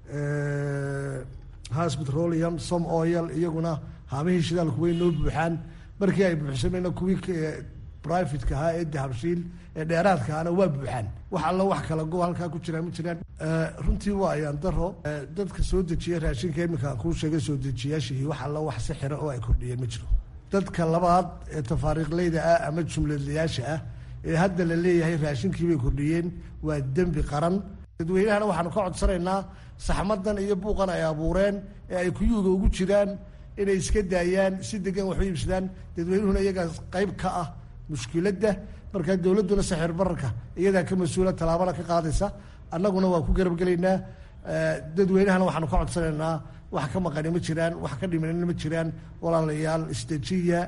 has petroleum som oil iyaguna haamihii shidaalku way noo buuxaan markii ay buuxsameyna kuwii brivatka ahaa ee dahabshiil ee dheeraadka ahna waa buuxaan wax alla wax kala go halkaa ku jiraan ma jiraan runtii waa ayaan daro dadka soo dejiya raashinka iminka aan kuu sheegay soo dejiyaashihii wax alla wax si xira oo ay kordhiyeen ma jiro dadka labaad ee tafaariiqleyda ah ama jumladlayaasha ah ee hadda la leeyahay raashinkii bay kordhiyeen waa dembi qaran dadweynahana waxaanu ka codsanaynaa saxmadan iyo buuqan ay abuureen ee ay kuyuuga ugu jiraan inay iska daayaan si degan wax u iibsadaan dadweynuhuna iyagaa qayb ka ah mushkiladda markaa dowladduna saxir bararka iyadaa ka mas-uula tallaabana ka qaadaysa annaguna waa ku garabgelaynaa dadweynahana waxaanu ka codsanaynaa wax ka maqani ma jiraan wax ka dhimanina ma jiraan walaalayaal isdejiya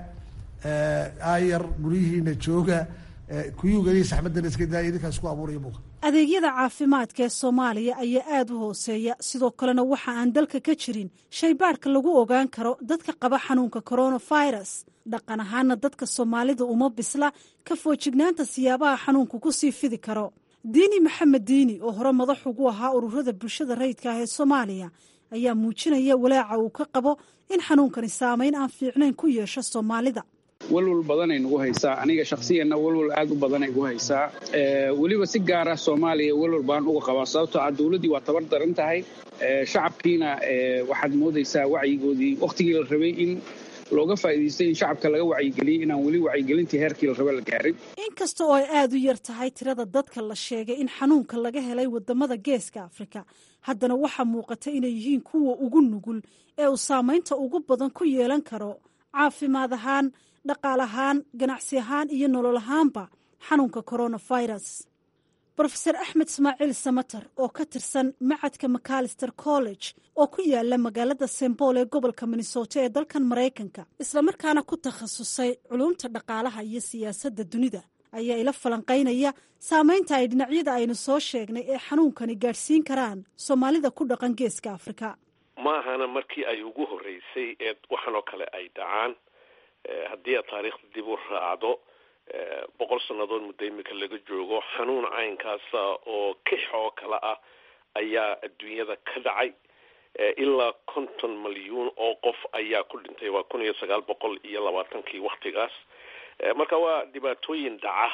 aayar guryihiina jooga kuyuuga iyo saxmadana iska daaya idinkaa isku abuuraya buuqa adeegyada caafimaadka ee soomaaliya ayaa aada u hooseeya sidoo kalena waxa aan dalka ka jirin shaybaadhka lagu ogaan karo dadka qaba xanuunka coronavirus dhaqan ahaana dadka soomaalida uma bisla ka foojignaanta siyaabaha xanuunku ku sii fidi karo diini maxamed diini oo hore madax ugu ahaa ururada bulshada rayidka ah ee soomaaliya ayaa muujinaya walaaca uu ka qabo in xanuunkani saameyn aan fiicnayn ku yeesho soomaalida walwal badanay nagu haysaa aniga shakhsiyanna walwal aad u badanay gu haysaa weliba si gaara soomaaliya walwal baan uga qabaa sababtoo ah dowladdii waa tabar daran tahay shacabkiina waxaad moodaysaa wacyigoodii wakhtigii la rabay in looga faa'iidaystay in shacabka laga wacyigeliyey inaan weli wacyigelintii heerkii la raba la gaarin inkasta oo ay aada u yar tahay tirada dadka la sheegay in xanuunka laga helay wadamada geeska afrika haddana waxaa muuqata inay yihiin kuwa ugu nugul ee uu saamaynta ugu badan ku yeelan karo caafimaad ahaan dhaqaal ahaan ganacsi ahaan iyo nolol ahaanba xanuunka coronavirus rofeor axmed ismaaciil samater oo ka tirsan macadka macalister college oo ku yaala magaalada sembool ee gobolka minnesota ee dalkan maraykanka islamarkaana ku takhasusay culumta dhaqaalaha iyo siyaasadda dunida ayaa ila falanqaynaya saameynta ay dhinacyada aynu soo sheegnay ee xanuunkani gaadhsiin karaan soomaalida ku dhaqan geeska afrika ma ahana markii ay ugu horreysay ee waxanoo kale ay dhacaan haddii aad taariikhda dib u raacdo boqol sannadood muddo imika laga joogo xanuun caynkaasa oo kix oo kale ah ayaa adduunyada ka dhacay ilaa konton malyuun oo qof ayaa ku dhintay waa kun iyo sagaal boqol iyo labaatankii waktigaas marka waa dhibaatooyin dhaca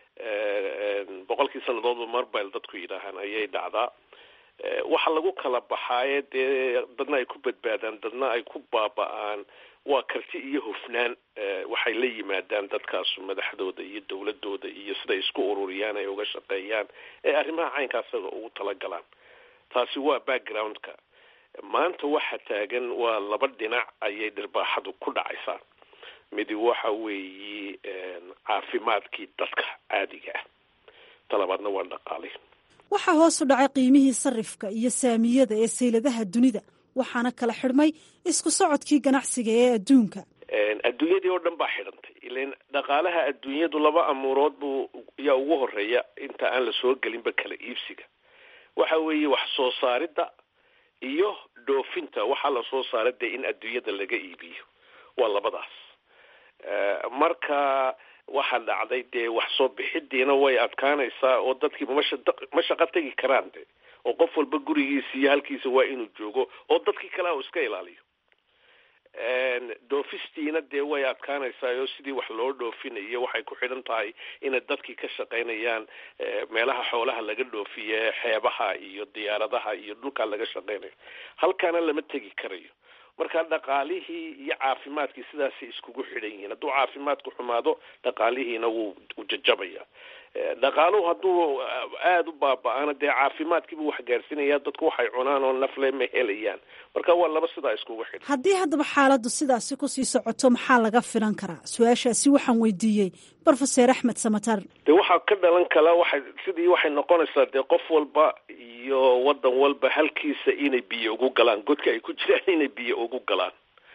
boqolkii sannadoodba marbile dadku yidhaahaan ayay dhacdaa waxa lagu kala baxaaye dee dadna ay ku badbaadaan dadna ay ku baaba-aan waa karti iyo hufnaan waxay la yimaadaan dadkaasu madaxdooda iyo dowladooda iyo siday isku ururiyaan ay uga shaqeeyaan ee arrimaha caynkaasaga ugu talagalaan taasi waa backgroundka maanta waxa taagan waa laba dhinac ayay dhirbaaxadu ku dhacaysaa midi waxa weeye caafimaadkii dadka caadiga ah talabaadna waa dhaqaali waxaa hoos u dhacay qiimihii sarifka iyo saamiyada ee sayladaha dunida waxaana kala xidhmay isku socodkii ganacsiga ee adduunka adduunyadii oo dhan baa xidhantay ilan dhaqaalaha adduunyadu laba amuurood buu yaa ugu horeeya inta aan la soo gelinba kala iibsiga waxa weeye wax soo saaridda iyo dhoofinta waxaa lasoo saaray dee in adduunyada laga iibiyo waa labadaas marka waxaa dhacday dee wax soo bixidiina way adkaanaysaa oo dadkiiba masha ma shaqo tegi karaan de oo qof walba gurigiisa iyo halkiisa waa inuu joogo oo dadkii kale u iska ilaaliyo dhoofistiina dee way adkaanaysaa oo sidii wax loo dhoofinayo waxay ku xidhan tahay inay dadkii ka shaqaynayaan meelaha xoolaha laga dhoofiye xeebaha iyo diyaaradaha iyo dhulkaa laga shaqaynayo halkaana lama tegi karayo marka dhaqaalihii iyo caafimaadkii sidaasay iskugu xidhan yihiin hadduu caafimaadku xumaado dhaqaalihiina wuu u jajabaya dhaqaaluhu hadduu aada u baaba-ana dee caafimaadkiibuu wax gaarsiinaya dadku waxay cunaan oo nafle ma helayaan marka waa laba sidaa iskugu xidhan haddii haddaba xaaladdu sidaasi kusii socoto maxaa laga filan karaa su-aashaasi waxaan weydiiyey brofeser axmed samatar de waxaa ka dhalan kala waxay sidii waxay noqonaysaa dee qof walba iyo wadan walba halkiisa inay biyo ugu galaan godka ay ku jiraan inay biyo ugu galaan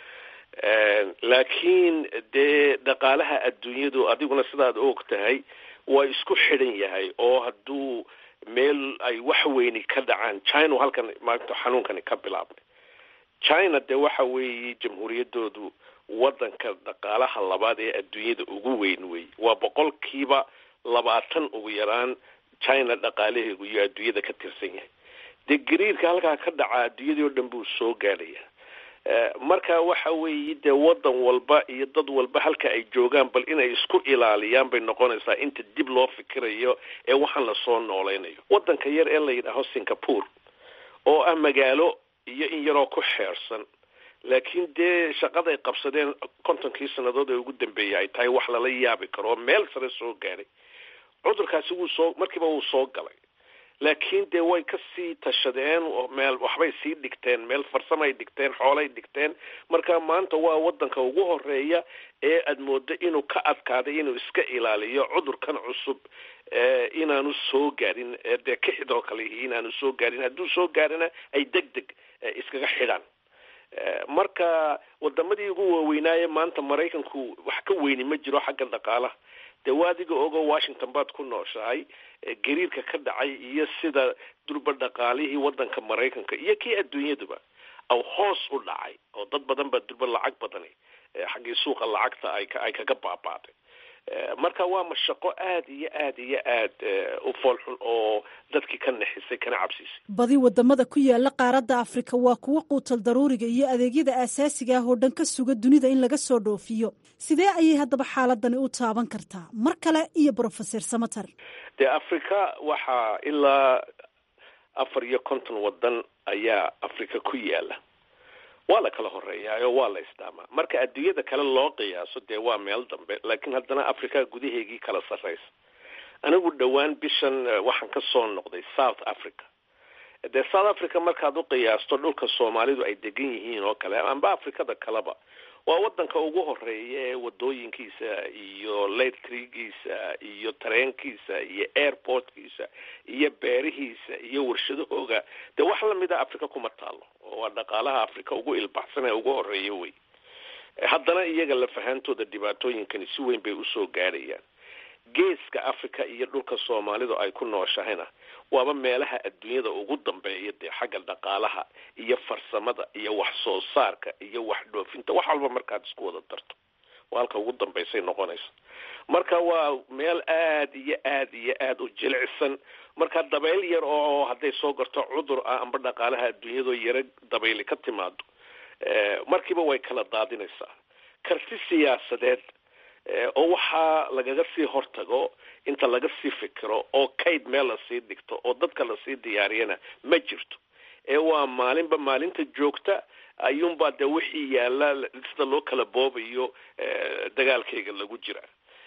laakiin dee dhaqaalaha adduunyadu adiguna sidaad og tahay waa isku xidhan yahay oo hadduu meel ay wax weyni ka dhacaan china halkan maanta xanuunkani ka bilaabnay china dee waxa weeye jamhuuriyaddoodu wadanka dhaqaalaha labaad ee adduunyada ugu weyn wey waa boqolkiiba labaatan ugu yaraan china dhaqaalaheegu iyo adduunyada ka tirsan yahay dee gariirka halkaa ka dhaca adduunyadii oo dhan buu soo gaadhaya marka waxa weeye dee wadan walba iyo dad walba halka ay joogaan bal inay isku ilaaliyaan bay noqonaysaa inta dib loo fikirayo ee waxaan lasoo noolaynayo wadanka yar ee la yidhaaho singapore oo ah magaalo iyo in yaroo ku xeersan laakiin dee shaqaday qabsadeen kontonkii sannadood ee ugu dambeeyay ay tahay wax lala yaabi karo oo meel sare soo gaadhay cudurkaasi wuu soo markiiba wuu soo galay laakiin dee way ka sii tashadeen meel waxbay sii dhigteen meel farsamay dhigteen xoolay dhigteen marka maanta waa wadanka ugu horeeya ee aada moodo inuu ka adkaaday inuu iska ilaaliyo cudurkan cusub inaanu soo gaadhin dee kixidoo kale inaanu soo gaadhin hadduu soo gaadhina ay deg deg iskaga xidhaan marka wadamadii ugu waaweynaaye maanta maraykanku wax ka weyni ma jiro xagga dhaqaalaha dee waa adiga ogo washington baad ku nooshahay gariirka ka dhacay iyo sida durba dhaqaalihii wadanka maraykanka iyo kii adduunyaduba aw hoos u dhacay oo dad badan baa durba lacag badani xaggii suuqa lacagta ay ay kaga baabaaday marka waa mashaqo aada iyo aada iyo aad u foolxun oo dadkii ka naxisay kana cabsiisay badi wadamada ku yaala qaaradda afrika waa kuwo quutal daruuriga iyo adeegyada aasaasiga ah oo dhan ka suga dunida in laga soo dhoofiyo sidee ayay haddaba xaaladani u taaban kartaa mar kale iyo brofeser samater dee afrika waxaa ilaa afar iyo konton wadan ayaa afrika ku yaala waa la kala horeeyaayo waa la isdhaamaa marka adduunyada kale loo qiyaaso dee waa meel dambe laakiin haddana africa gudaheegii kala sarraysa anigu dhowaan bishan waxaan ka soo noqday south africa dee south africa markaad u qiyaasto dhulka soomaalidu ay degan yihiin oo kale amba afrikada kaleba waa wadanka ugu horeeya ee wadooyinkiisa iyo letrigiisa iyo tareenkiisa iyo airportkiisa iyo beerihiisa iyo warshadahooga dee wax lamida africa kuma taalo oo waa dhaqaalaha africa ugu ilbaxsan ee ugu horeeya wey haddana iyaga lafahantooda dhibaatooyinkani si weyn bay usoo gaadhayaan geeska africa iyo dhulka soomaalidu ay ku nooshahayna waaba meelaha adduunyada ugu dambeeya dee xagga dhaqaalaha iyo farsamada iyo wax soo saarka iyo wax dhoofinta wax walba markaad isku wada darto waa halka ugu dambaysay noqonaysa marka waa meel aada iyo aada iyo aada u jilicsan marka dabayl yar oo hadday soo garto cudur ah amba dhaqaalaha adduunyadoo yaro dabayli ka timaado markiiba way kala daadinaysaa karti siyaasadeed oo waxaa lagaga sii hortago inta laga sii fikiro oo kayd meel lasii dhigto oo dadka lasii diyaariyana ma jirto ee waa maalinba maalinta joogta ayuunbaa dee wixii yaalla sida loo kala boobayo dagaalkayga lagu jira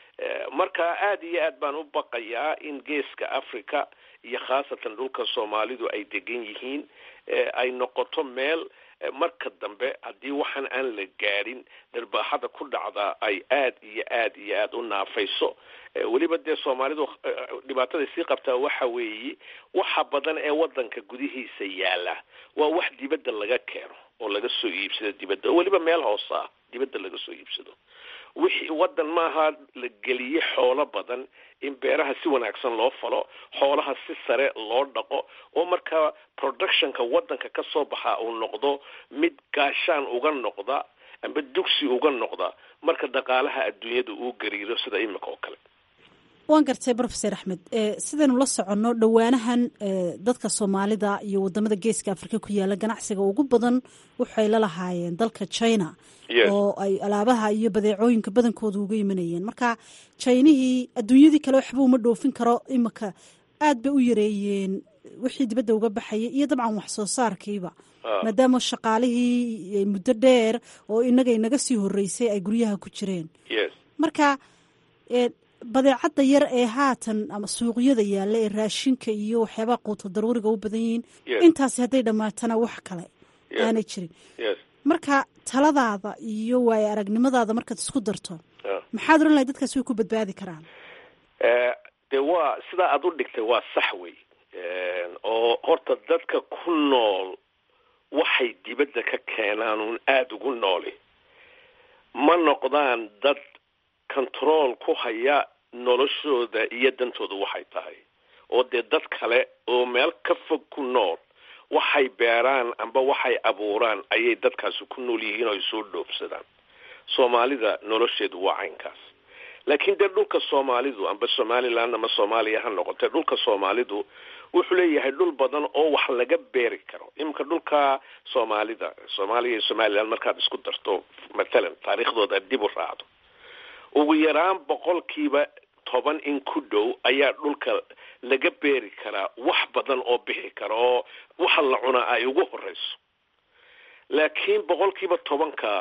marka aada iyo aad baan u baqayaa in geeska africa iyo khaasatan dhulka soomaalidu ay degan yihiin ay noqoto meel marka dambe haddii waxaan aan la gaadhin darbaaxada ku dhacdaa ay aad iyo aad iyo aada u naafayso weliba dee soomaalidu dhibaatada sii qabtaa waxa weeye waxa badan ee wadanka gudihiisa yaala waa wax dibadda laga keeno oo laga soo iibsado dibadda oo weliba meel hoose ah dibadda laga soo iibsado wixii waddan maaha la geliye xoolo badan in beeraha si wanaagsan loo falo xoolaha si sare loo dhaqo oo markaa productionka waddanka ka soo baxa uu noqdo mid gaashaan uga noqda amba dugsi uga noqda marka dhaqaalaha adduunyada uu gariiro sida imika oo kale waan gartay rofeor axmed sidaynu la soconno dhowaanahan dadka soomaalida iyo wadamada geeska afrika ku yaala ganacsiga ugu badan waxay la lahaayeen dalka china oo ay alaabaha iyo badeecooyinka badankooda uga imanayeen marka jinihii adduunyadii kale waxba uma dhoofin karo imika aad bay u yareeyeen wixii dibadda uga baxayay iyo dabcan wax soo saarkiiba maadaama shaqaalihii muddo dheer oo inaga inaga sii horeysay ay guryaha ku jireen marka badeecadda yar ee haatan ama suuqyada yaalla ee raashinka iyo waxyaabaha quuto daruuriga u badan yihiin intaasi hadday dhammaatana wax kale aanay jirin marka taladaada iyo waayo aragnimadaada markaad isku darto maxaad oran lahay dadkaas way ku badbaadi karaan dee waa sidaa aada u dhigtay waa sax wey oo horta dadka ku nool waxay dibadda ka keenaan uun aada ugu nooli ma noqdaan dad control ku haya noloshooda iyo dantooda waxay tahay oo dee dad kale oo meel ka fog ku nool waxay beeraan amba waxay abuuraan ayay dadkaasi ku nool yihiin oo ay soo dhoofsadaan soomaalida nolosheedu waa caynkaas laakiin dee dhulka soomaalidu amba somaliland ama soomaaliya ha noqotee dhulka soomaalidu wuxuu leeyahay dhul badan oo wax laga beeri karo iminka dhulka soomaalida soomaaliya iyo somaliland markaad isku darto mathalan taariikhdooda dib u raacdo ugu yaraan boqolkiiba toban in ku dhow ayaa dhulka laga beeri karaa wax badan oo bixi kara oo waxa la cunaa ay ugu horeyso laakiin boqolkiiba tobanka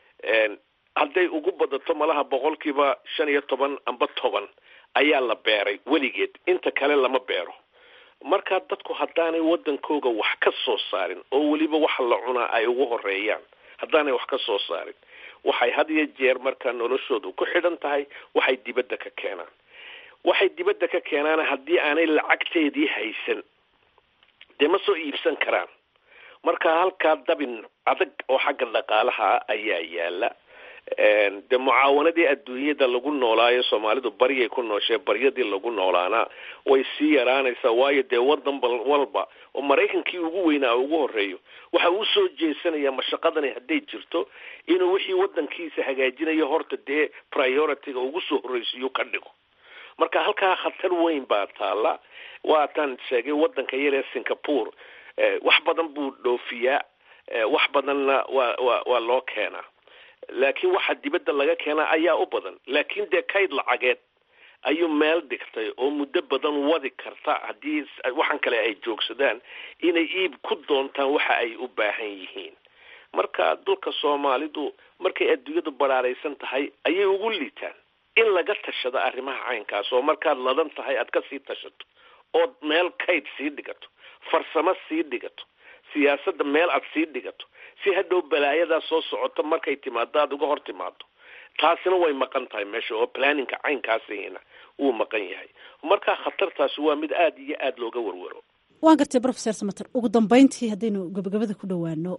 hadday ugu badato malaha boqolkiiba shan iyo toban amba toban ayaa la beeray weligeed inta kale lama beero markaa dadku haddaanay waddankooga wax ka soo saarin oo weliba waxa la cunaa ay ugu horeeyaan haddaanay wax ka soo saarin waxay had iyo jeer markaa noloshoodu ku xidhan tahay waxay dibadda ka keenaan waxay dibadda ka keenaan haddii aanay lacagteedii haysan dee ma soo iibsan karaan marka halkaa dabin adag oo xagga dhaqaalaha ayaa yaala dee mucaawanadii adduunyada lagu noolaayo soomaalidu baryay ku nooshee baryadii lagu noolaana way sii yaraanaysaa waayo dee wadan walba oo maraykankii ugu weynaa ugu horeeyo waxa uu soo jeesanaya mashaqadani hadday jirto inuu wixii wadankiisa hagaajinayo horta dee priority-ga ugu soo horreysiyo ka dhigo marka halkaa khatar weyn baa taala waataan sheegay wadanka yaree singapore wax badan buu dhoofiyaa wax badanna waa wa waa loo keenaa laakiin waxa dibadda laga keenaa ayaa u badan laakiin dee kayd lacageed ayuu meel dhigtay oo muddo badan wadi karta haddii waxan kale ay joogsadaan inay iib ku doontaan waxa ay u baahan yihiin marka dulka soomaalidu markay adduunyadu baraaraysan tahay ayay ugu liitaan in laga tashado arrimaha caynkaas oo markaad ladan tahay aad ka sii tashato ood meel kayd sii dhigato farsamo sii dhigato siyaasadda meel aad sii dhigato si hadhow balaayadaa soo socoto markay timaado aada uga hor timaado taasina way maqan tahay meesha oo planninka caynkaasina wuu maqan yahay markaa khatartaasi waa mid aada iyo aada looga warwaro waan gartay professor samater ugu dambeyntii haddaynu gabagabada ku dhowaano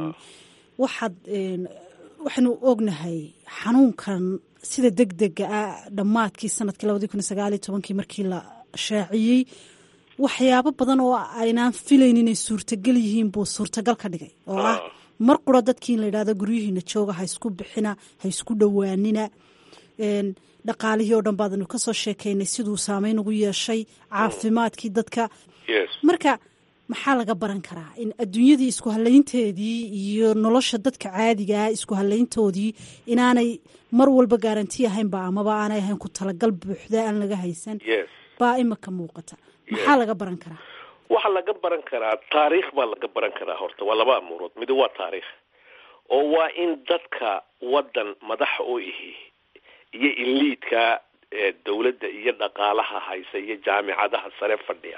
waxaad waxaynu ognahay xanuunkan sida deg dega ah dhammaadkii sanadkii labadii kun iyo sagaaliyo tobankii markii la shaaciyey waxyaabo badan oo aynaan filayn inay suurtagal yihiin buu suurtagal ka dhigay oo ah mar qura dadkii in la yidhahdo guryihiina jooga ha isku bixina ha isku dhowaanina dhaqaalihii oo dhan baadanu kasoo sheekaynay siduu saameyn ugu yeeshay caafimaadkii dadka marka maxaa laga baran karaa in adduunyadii isku halaynteedii iyo nolosha dadka caadigaa isku halayntoodii inaanay mar walba gaaranti ahaynba amaba aanay ahayn ku talagal buuxda aan laga haysan baa imika muuqata maxaa laga baran karaa waxaa laga baran karaa taariikh baa laga baran karaa horta waa laba amuurood mid waa taariikh oo waa in dadka waddan madaxa u ihi iyo iliidka dawladda iyo dhaqaalaha haysa iyo jaamicadaha sare fadhiya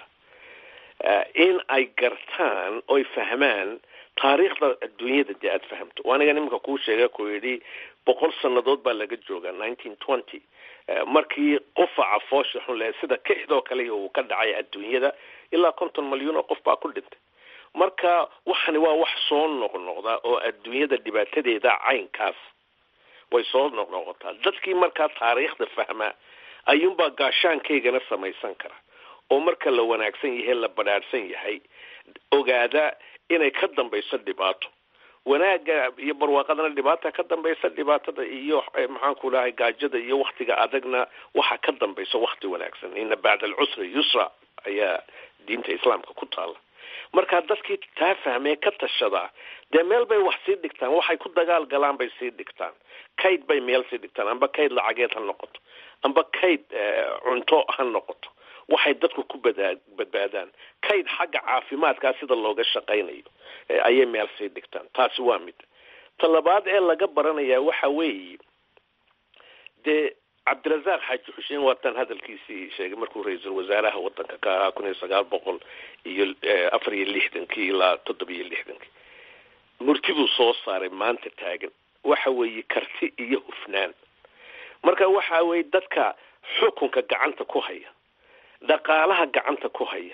in ay gartaan oy fahmaan taariikhda adduunyada dee aada fahamto aniga nimanka kuu sheega ku yidhi boqol sannadood baa laga jooga nineteen twenty markii qufaca foosha xun le sida kixdoo kale uu ka dhacay adduunyada ilaa konton malyuun oo qof baa ku dhintay marka waxani waa wax soo noqnoqda oo adduunyada dhibaatadeeda caynkaas way soo noqnoqotaa dadkii markaa taariikhda fahmaa ayuunbaa gaashaankaygana samaysan kara oo marka la wanaagsan yahay la badhaadhsan yahay ogaada inay ka dambayso dhibaato wanaagga iyo barwaaqadana dhibaata ka dambaysa dhibaatada iyo maxaanku dhahay gaajada iyo waktiga adagna waxa ka dambaysa wakti wanaagsan ina bacda alcusri yusra ayaa diinta islaamka ku taala marka dadkii taa fahmee ka tashadaa dee meel bay wax sii dhigtaan waxay ku dagaal galaan bay sii dhigtaan kayd bay meel sii dhigtaan amba kayd lacageed ha noqoto amba kayd cunto ha noqoto waxay dadku ku badaa badbaadaan kayd xagga caafimaadkaa sida looga shaqaynayo ayay meel sii dhigtaan taasi waa mid ta labaad ee laga baranayaa waxa weeye dee cabdirasaaq xaaji xuseen waatan hadalkiisii sheegay markuu ra-iisul wasaaraha wadanka ka ahaa kun iyo sagaal boqol iyo afar iyo lixdankii ilaa toddoba iyo lixdankii murtibuu soo saaray maanta taagan waxa weeye karti iyo hufnaan marka waxa weeye dadka xukunka gacanta ku haya dhaqaalaha gacanta ku haya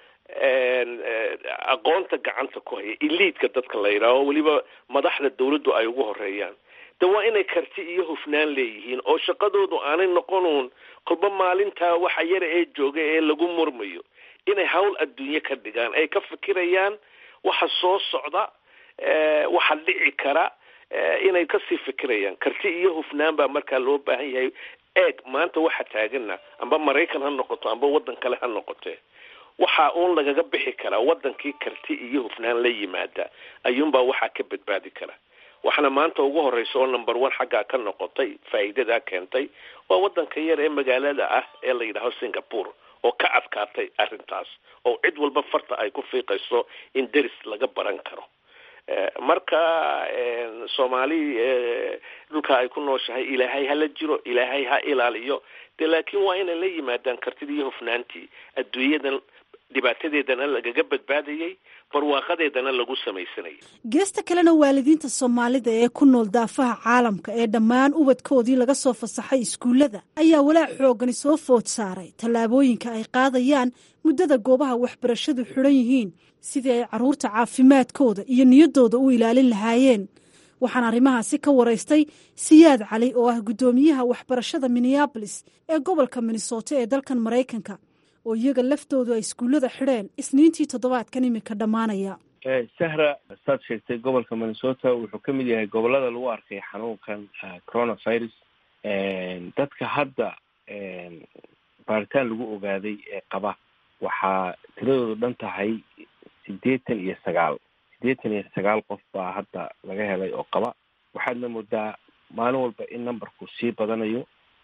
aqoonta gacanta ku haya iliidka dadka la yidhaaho weliba madaxda dawladdu ay ugu horeeyaan de waa inay karti iyo hufnaan leeyihiin oo shaqadoodu aanay noqonuun kolba maalintaa waxa yara ee jooga ee lagu murmayo inay hawl adduunye ka dhigaan ay ka fikirayaan waxa soo socda waxa dhici kara inay kasii fikirayaan karti iyo hufnaan baa markaa loo baahan yahay eeg maanta waxa taagana amba maraykan ha noqoto amba waddan kale ha noqote waxa uun lagaga bixi karaa wadankii karti iyo hufnaan la yimaada ayuunbaa waxaa ka badbaadi kara waxaana maanta ugu horeysa oo number one xaggaa ka noqotay faa'iidadaa keentay waa wadanka yar ee magaalada ah ee la yidhaaho singapore oo ka adkaatay arrintaas oo cid walba farta ay ku fiiqayso in deris laga baran karo marka soomaali dhulka ay ku nooshahay ilaahay hala jiro ilaahay ha ilaaliyo de laakiin waa inay la yimaadaan kartidii iyo hufnaantii adduunyadan dhibaatadeedana lagaga badbaadayay barwaaqadeedana lagu samaysanayay geesta kalena waalidiinta soomaalida ee ku nool daafaha caalamka ee dhammaan ubadkoodii laga soo fasaxay iskuullada ayaa walaac xoogani soo food saaray tallaabooyinka ay qaadayaan muddada goobaha waxbarashadu xidhan yihiin sidii ay carruurta caafimaadkooda iyo niyaddooda u ilaalin lahaayeen waxaan arrimahaasi ka waraystay siyaad cali oo ah guddoomiyaha waxbarashada minneabolis ee gobolka minnesota ee dalkan maraykanka oo iyaga laftoodu ay iskuullada xidheen isniintii toddobaadkan imika dhammaanaya sahra saad sheegtay gobolka minnesota wuxuu ka mid yahay gobolada lagu arkay xanuunkan coronavirus dadka hadda baaritaan lagu ogaaday ee qaba waxaa tiradoodu dhan tahay siddeetan iyo sagaal siddeetan iyo sagaal qof baa hadda laga helay oo qaba waxaadna moodaa maalin walba in numberku sii badanayo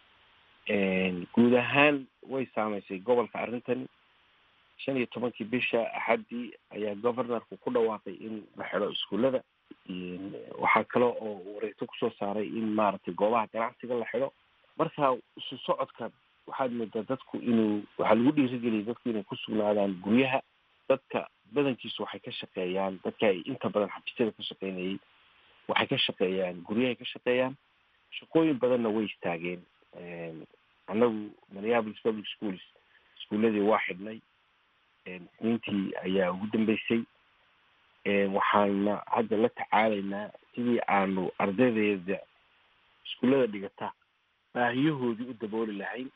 guud ahaan way saameysay gobolka arrintan shan iyo tobankii bisha axaddii ayaa governorku ku dhawaaqay in la xidho iskuullada waxaa kale oo wareegto kusoo saaray in maaragtay goobaha ganacsiga la xidho marka isu socodka waxaad moodaa dadku inuu waxaa lagu dhiirigeliyay dadku inay ku sugnaadaan guryaha dadka badankiisu waxay ka shaqeeyaan dadka ay inta badan xafiisyada ka shaqeynayay waxay ka shaqeeyaan guryahay ka shaqeeyaan shaqooyin badanna way istaageen annagu minneapolis public schools iskuuladii waa xidhnay isniintii ayaa ugu dambeysay waxaana hadda la tacaalaynaa sidii aanu ardaydeeda iskuullada dhigata baahiyahoodii u dabooli lahayn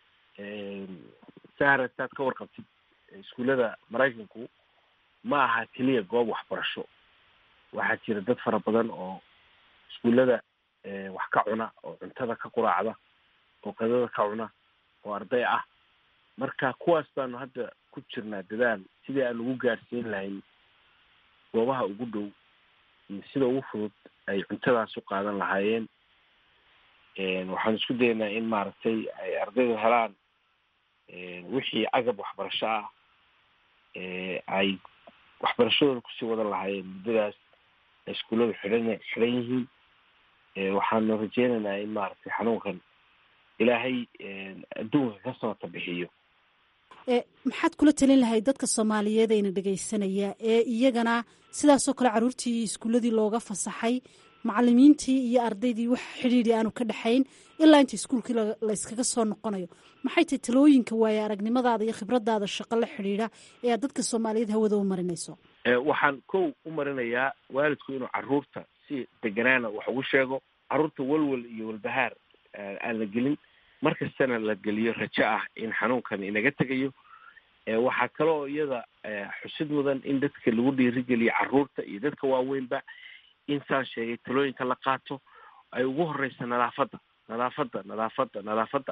sahra saad ka warqabtid iskuullada maraykanku ma aha keliya goob waxbarasho waxaa jira dad fara badan oo iskuullada wax ka cuna oo cuntada ka quraacda oo qadada ka cuna oo arday ah marka kuwaas baanu hadda ku jirnaa dadaal sidii aan ugu gaadhsiin lahayn goobaha ugu dhow iyo sida ugu fudud ay cuntadaas u qaadan lahaayeen waxaan isku daynaa in maaragtay ay ardaydu helaan wixii agab waxbarasho ah ay waxbarashadooda kusii wadan lahaayeen muddadaas ay iskuulladu xidhan xidhan yihiin waxaanu rajeynaynaa in maaragtay xanuunkan ilaahay adduunka ka sabata bixiyo maxaad kula talin lahayd dadka soomaaliyeed ayna dhegaysanaya ee iyagana sidaasoo kale carruurtii iskuulladii looga fasaxay macalimiintii iyo ardaydii wax xidhiidhi aanu ka dhexayn ilaa inta iskuulkii layskaga soo noqonayo maxay tahay talooyinka waaye aragnimadaada iyo khibradaada shaqo la xidhiidha ee aad dadka soomaaliyeed hawada u marinayso waxaan kow u marinayaa waalidku inuu caruurta si deganaana wax ugu sheego carruurta walwal iyo walbahaar aan la gelin mar kastana la geliyo rajo ah in xanuunkan inaga tegayo waxaa kaloo iyada xusid mudan in dadka lagu dhiirigeliyo carruurta iyo dadka waaweynba in saan sheegay talooyinka la qaato ay ugu horeysa nadaafadda nadaafadda nadaafadda nadaafadda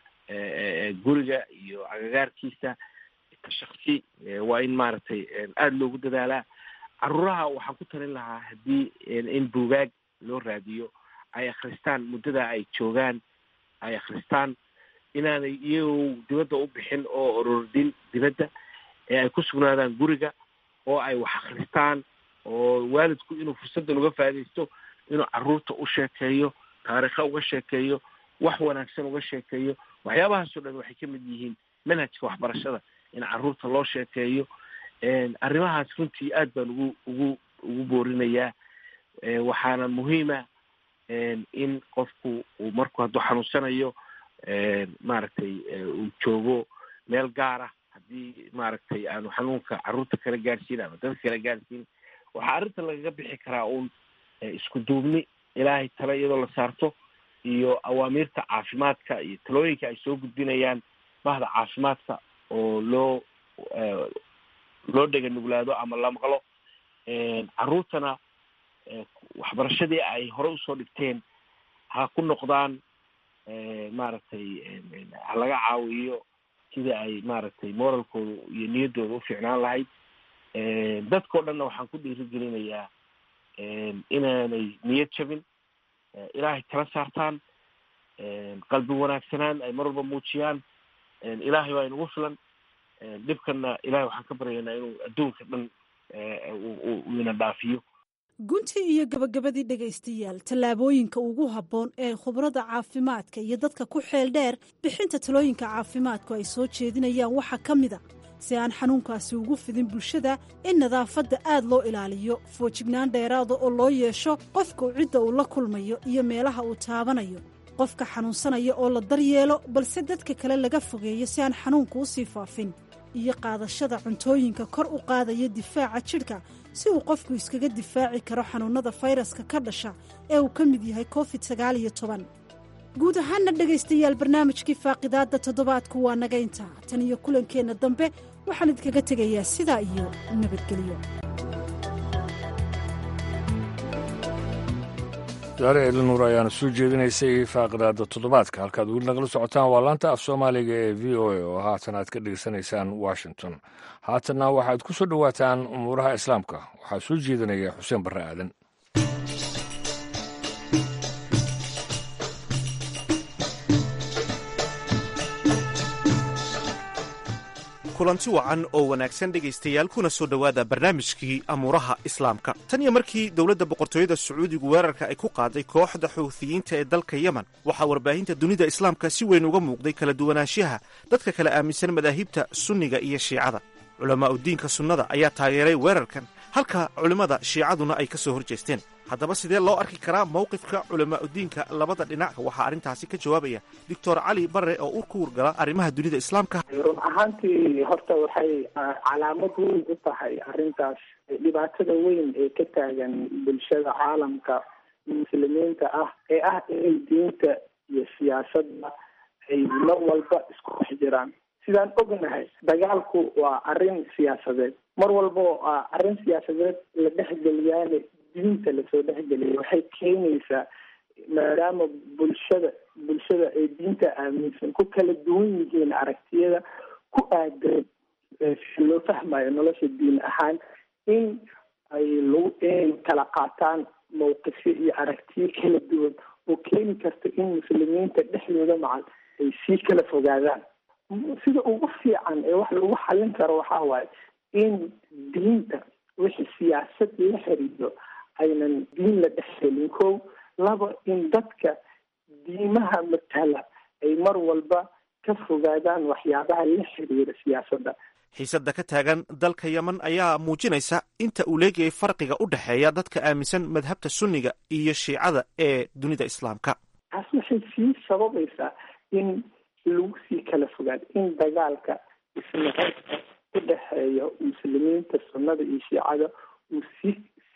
guriga iyo agagaarkiisa shaksi waa in maaragtay aada loogu dadaalaa caruuraha waxaan ku talin lahaa haddii in buugaag loo raadiyo ay akristaan muddada ay joogaan ay akristaan inaanay iyagoo dibadda u bixin oo orordin dibadda ee ay ku sugnaadaan guriga oo ay wax akristaan oo waalidku inuu fursaddan uga faaidaysto inuu carruurta u sheekeeyo taariikha uga sheekeeyo wax wanaagsan uga sheekeeyo waxyaabahaasoo dhan waxay ka mid yihiin manhajka waxbarashada in carruurta loo sheekeeyo arrimahaas runtii aad baan ugu ugu ugu boorinayaa waxaana muhiima in qofku uu marku hadduu xanuunsanayo maaragtay uu joogo meel gaara haddii maaragtay aanu xanuunka carruurta kala gaadhsiin ama dadka kala gaadhsiin waxaa arrinta lagaga bixi karaa uun isku duubni ilaahay tale iyadoo la saarto iyo awaamiirta caafimaadka iyo talooyinka ay soo gudbinayaan bahda caafimaadka oo loo loo dhega nuglaado ama la maqlo carruurtana waxbarashadii ay hore usoo dhigteen ha ku noqdaan maaragtay ha laga caawiyo sidai ay maaragtay moralkooda iyo niyaddooda ufiicnaan lahayd dadkao dhanna waxaan ku dhiirigelinayaa inaanay niyad jabin ilaahay tala saartaan qalbi wanaagsanaan ay mar walba muujiyaan ilaahay waa inugu filan dhibkanna ilahay waxaan ka baryaynaa inuu adduunka dhan uu ina dhaafiyo guntii iyo gabagabadii dhegaystayaal tallaabooyinka ugu habboon ee khubrada caafimaadka iyo dadka ku xeel dheer bixinta talooyinka caafimaadku ay soo jeedinayaan waxaa ka mid a si aan xanuunkaasi ugu fidin bulshada in nadaafadda aad loo ilaaliyo foojignaan dheeraada oo loo yeesho qofku cidda uu la kulmayo iyo meelaha uu taabanayo qofka xanuunsanaya oo la daryeelo balse dadka kale laga fogeeyo si aan xanuunku u sii faafin iyo qaadashada cuntooyinka kor u qaadaya difaaca jidhka si uu qofku iskaga difaaci karo xanuunnada fayraska ka dhasha ee uu ka mid yahay covid sagaal iyo toban guud ahaanna dhegaystayaal barnaamijkii faaqidaadda toddobaadku waa naga intaa tan iyo kulankeenna dambe waxaan idinkaga tegayaa sidaa iyo nabadgelyo daare elinuur ayaana soo jeedinaysay faaqidaada toddobaadka halkaad weli nagala socotaan waa laanta af soomaaliga ee v o a oo haatan aad ka dhegeysanaysaan washington haatanna waxaad ku soo dhowaataan umuuraha islaamka waxaa soo jeedinaya xuseen barre aadan kulanti wacan oo wanaagsan dhegaystayaal kuna soo dhowaada barnaamijkii amuuraha islaamka tan iyo markii dowladda boqortooyada sacuudigu weerarka ay ku qaaday kooxda xuuthiyiinta ee dalka yemen waxaa warbaahinta dunida islaamka si weyn uga muuqday kala duwanaanshaha dadka kala aaminsan madaahibta sunniga iyo shiicada culamaa'u diinka sunnada ayaa taageeray weerarkan halka culimmada shiicaduna ay ka soo hor jeesteen haddaba sidee loo arki karaa mowqifka culamaa'udiinka labada dhinac waxaa arrintaasi ka jawaabaya doctor cali barre oo u ku wargala arrimaha dunida islaamka run ahaantii horta waxay calaamad weyn u tahay arrintaas dhibaatada weyn ee ka taagan bulshada caalamka muslimiinta ah ee ah inay diinta iyo siyaasadda ay mar walba isku dhex jiraan sidaan ognahay dagaalku waa arrin siyaasadeed mar walba arrin siyaasadeed la dhexgeliyaane diinta lasoo dhexgeliyay waxay keenaysaa maadaama bulshada bulshada ay diinta aaminsan ku kala duwan yihiin aragtiyada ku aadan si loo fahmayo nolosha diin ahaan in ay lagu inay kala qaataan mawqifyo iyo aragtiyo kala duwan oo keeni karta in muslimiinta dhexdooda macal ay sii kala fogaadaan sida ugu fiican ee wax lagu xallin karo waxaa waaye in diinta wixii siyaasad la xiriiro aynan diin la dhexgelin kow laba in dadka diimaha matala ay mar walba ka fogaadaan waxyaabaha la xiriira siyaasadda xiisadda ka taagan dalka yemen ayaa muujinaysa inta uu leegayay farqiga u dhexeeya dadka aaminsan madhabta sunniga iyo shiicada ee dunida islaamka taas waxay sii sababaysaa in lagu sii kala fogaado in dagaalka isnacabka u dhexeeya muslimiinta sunnada iyo shiicada uu sii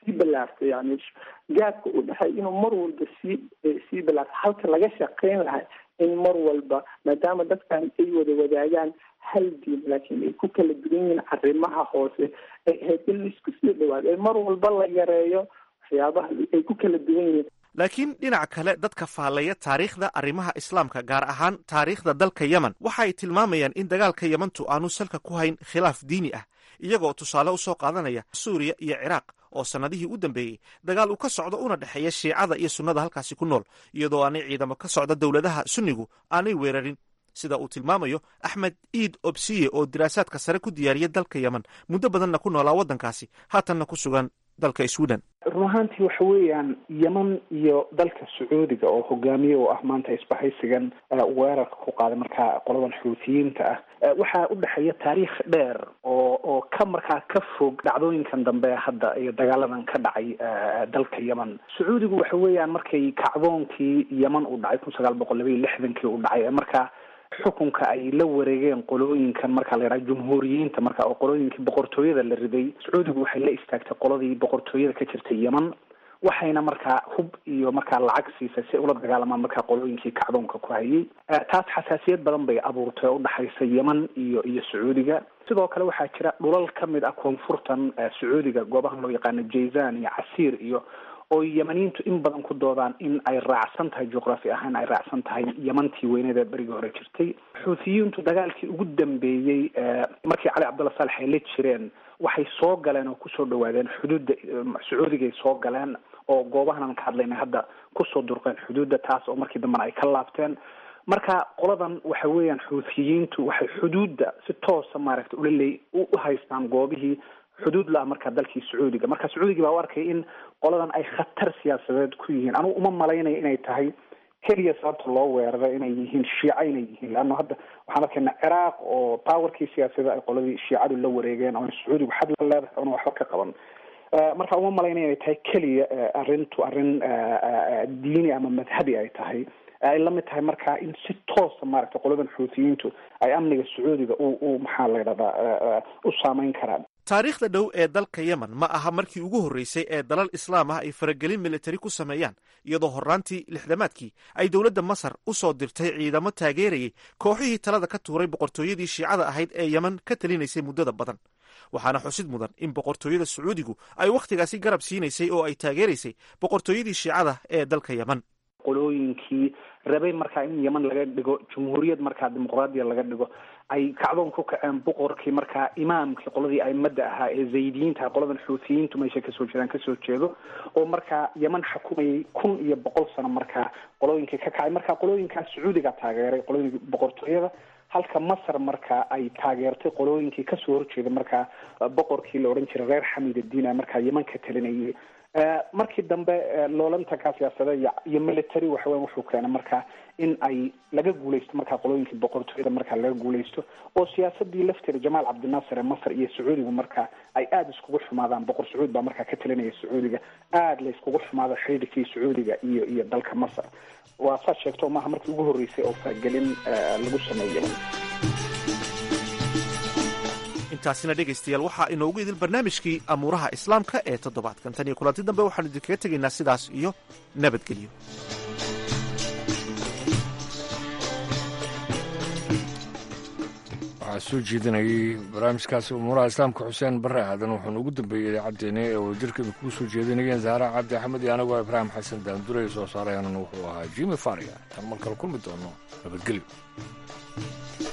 sii balaarto yani gaadka u dhexay inuu mar walba sii sii balaarto halka laga shaqeyn lahay in mar walba maadaama dadkan ay wada wadaagaan hal diin laakiin ay ku kala duwan yihiin arrimaha hoose ay ahayd in laisku sii dhawaado ee mar walba la yareeyo waxyaabaha ay ku kala duwan yihiin laakiin dhinaca kale dadka faallaya taariikhda arrimaha islaamka gaar ahaan taariikhda dalka yemen waxa ay tilmaamayaan in dagaalka yemantu aanu salka ku hayn khilaaf diini ah iyagoo tusaale u soo qaadanaya suuriya iyo ciraaq oo sannadihii u dambeeyey dagaal uu ka socdo una dhexeeya shiicada iyo sunnada halkaasi ku nool iyadoo aanay ciidamo ka socda dowladaha sunnigu aanay weerarin sida uu tilmaamayo axmed iid obsiye oo diraasaadka sare ku diyaariya dalka yemen muddo badanna ku noolaa waddankaasi haatanna ku sugan dalka sweden run ahaantii waxa weeyaan yeman iyo dalka sacuudiga oo hogaamiye u ah maanta isbahaysigan weerarka ku qaaday markaa qoladan xuutiyiinta ah waxaa u dhexeeya taariikh dheer oo oo ka markaa ka fog dhacdooyinkan dambe hadda iyo dagaaladan ka dhacay dalka yemen sacuudigu waxa weeyaan markay kacdoonkii yemen uu dhacay kun sagaal boqol laba iyo lixdankii uu dhacay markaa xukunka ay la wareegeen qolooyinkan marka la yidhaha jumhuuriyiinta marka oo qolooyinkii boqortooyada la riday sacuudigu waxay la istaagtay qoladii boqortooyada ka jirtay yemen waxayna markaa hub iyo markaa lacag siisay si ula dagaalamaan markaa qolooyinkii kacdoonka ku hayay taas xasaasiyad badan bay abuurtay oo udhexaysa yemen iyo iyo sacuudiga sidoo kale waxaa jira dhulal ka mid ah koonfurtan sacuudiga goobahan loo yaqaano jayzan iyo casiir iyo oo yemaniintu in badan ku doodaan in ay raacsan tahay juqraafi ahaan ay raacsan tahay yemantii weyneed ee berigii hore jirtay xuutiyiintu dagaalkii ugu dambeeyey markii cali cabdulla saalex ay la jireen waxay soo galeen oo kusoo dhawaadeen xuduudda sacuudigay soo galeen oo goobahan aan ka hadlaynay hadda kusoo durqeen xuduudda taas oo markii dambena ay ka laabteen marka qoladan waxa weeyaan xuutiyiintu waxay xuduudda si toosa maaragtay ulaleey u haystaan goobihii xuduud la-a markaa dalkii sacuudiga marka sacuudigii baa u arkay in qoladan ay khatar siyaasadeed ku yihiin anugu uma malaynayo inay tahay keliya sababta loo weeraro inay yihiin shiica inay yihiin leanna hadda waxaan arkaynaa ciraaq oo powerkii siyaasadda ay qoladii shiicadu la wareegeen oo sacuudigu xad la leedahay oona waxba ka qaban marka uma malaynaya inay tahay keliya arrintu arrin diini ama madhabi ay tahay ay la mid tahay marka in si toosa maaragtay qoladan xuutiyiintu ay amniga sacuudiga u u maxaa la ydhahdaa u saameyn karaan taariikhda dhow ee dalka yemen ma aha markii ugu horreysay ee dalal islaam ah ay faragelin militari ku sameeyaan iyadoo horraantii lixdamaadkii ay dowladda masar u soo dirtay ciidamo taageerayay kooxihii talada ka tuuray boqortooyadii shiicada ahayd ee yemen ka talinaysay muddada badan waxaana xusid mudan in boqortooyada sacuudigu ay wakhtigaasi garab siinaysay oo ay taageeraysay boqortooyadii shiicada ee dalka yemen qolooyinkii rabay markaa in yemen laga dhigo jumhuuriyad markaa dimuqraadiya laga dhigo ay kacdoon ku kaceen boqorkii markaa imaamkii qoladii aimada ahaa ee zaydiyiinta qoladan xuutiyiintu meesha kasoo jeedaan kasoo jeedo oo markaa yemen xukumayay kun iyo boqol sano markaa qolooyinkii ka kacay markaa qolooyinkaa sacuudiga taageeray qolooyinkii boqortooyada halka masar markaa ay taageertay qolooyinkii kasoo horjeeda markaa boqorkii la odhan jiray reer xamid addiina markaa yemen ka talinayay markii dambe loolantankaa siyaasada iyo military waxaweya wuxuu keenay markaa in ay laga guuleysto markaa qolooyinkii boqortooyada markaa laga guuleysto oo siyaasadii lafteeda jamaal cabdinaasir ee masar iyo sacuudiga markaa ay aada iskugu xumaadaan boqor sacuud baa markaa ka talinaya sacuudiga aada la iskugu xumaado xidhiidhkii sacuudiga iyo iyo dalka masar waa saad sheegto maaha markii ugu horreysay oo faragelin lagu sameeyo intaasina dhegaystayaal waxaa inoogu idil barnaamijkii amuuraha islaamka ee toddobaadkan tan iyo kulanti dambe waxaanu idinkaga tegaynaa sidaas iyo nabadgelyo waxaa soo jeedinayay barnaamijkaasi umuuraha islaamka xuseen bare aadan wuxuuna ugu dambeeyey idaacaddeena ee wadajirka idinkugu soo jeedinayeen zahra cabdi axmed iyo anagoo ibraahim xasan daanduray soo saarayaanna wuxuu ahaa jimi faria tan mar kale kulmi doono nabadgelyo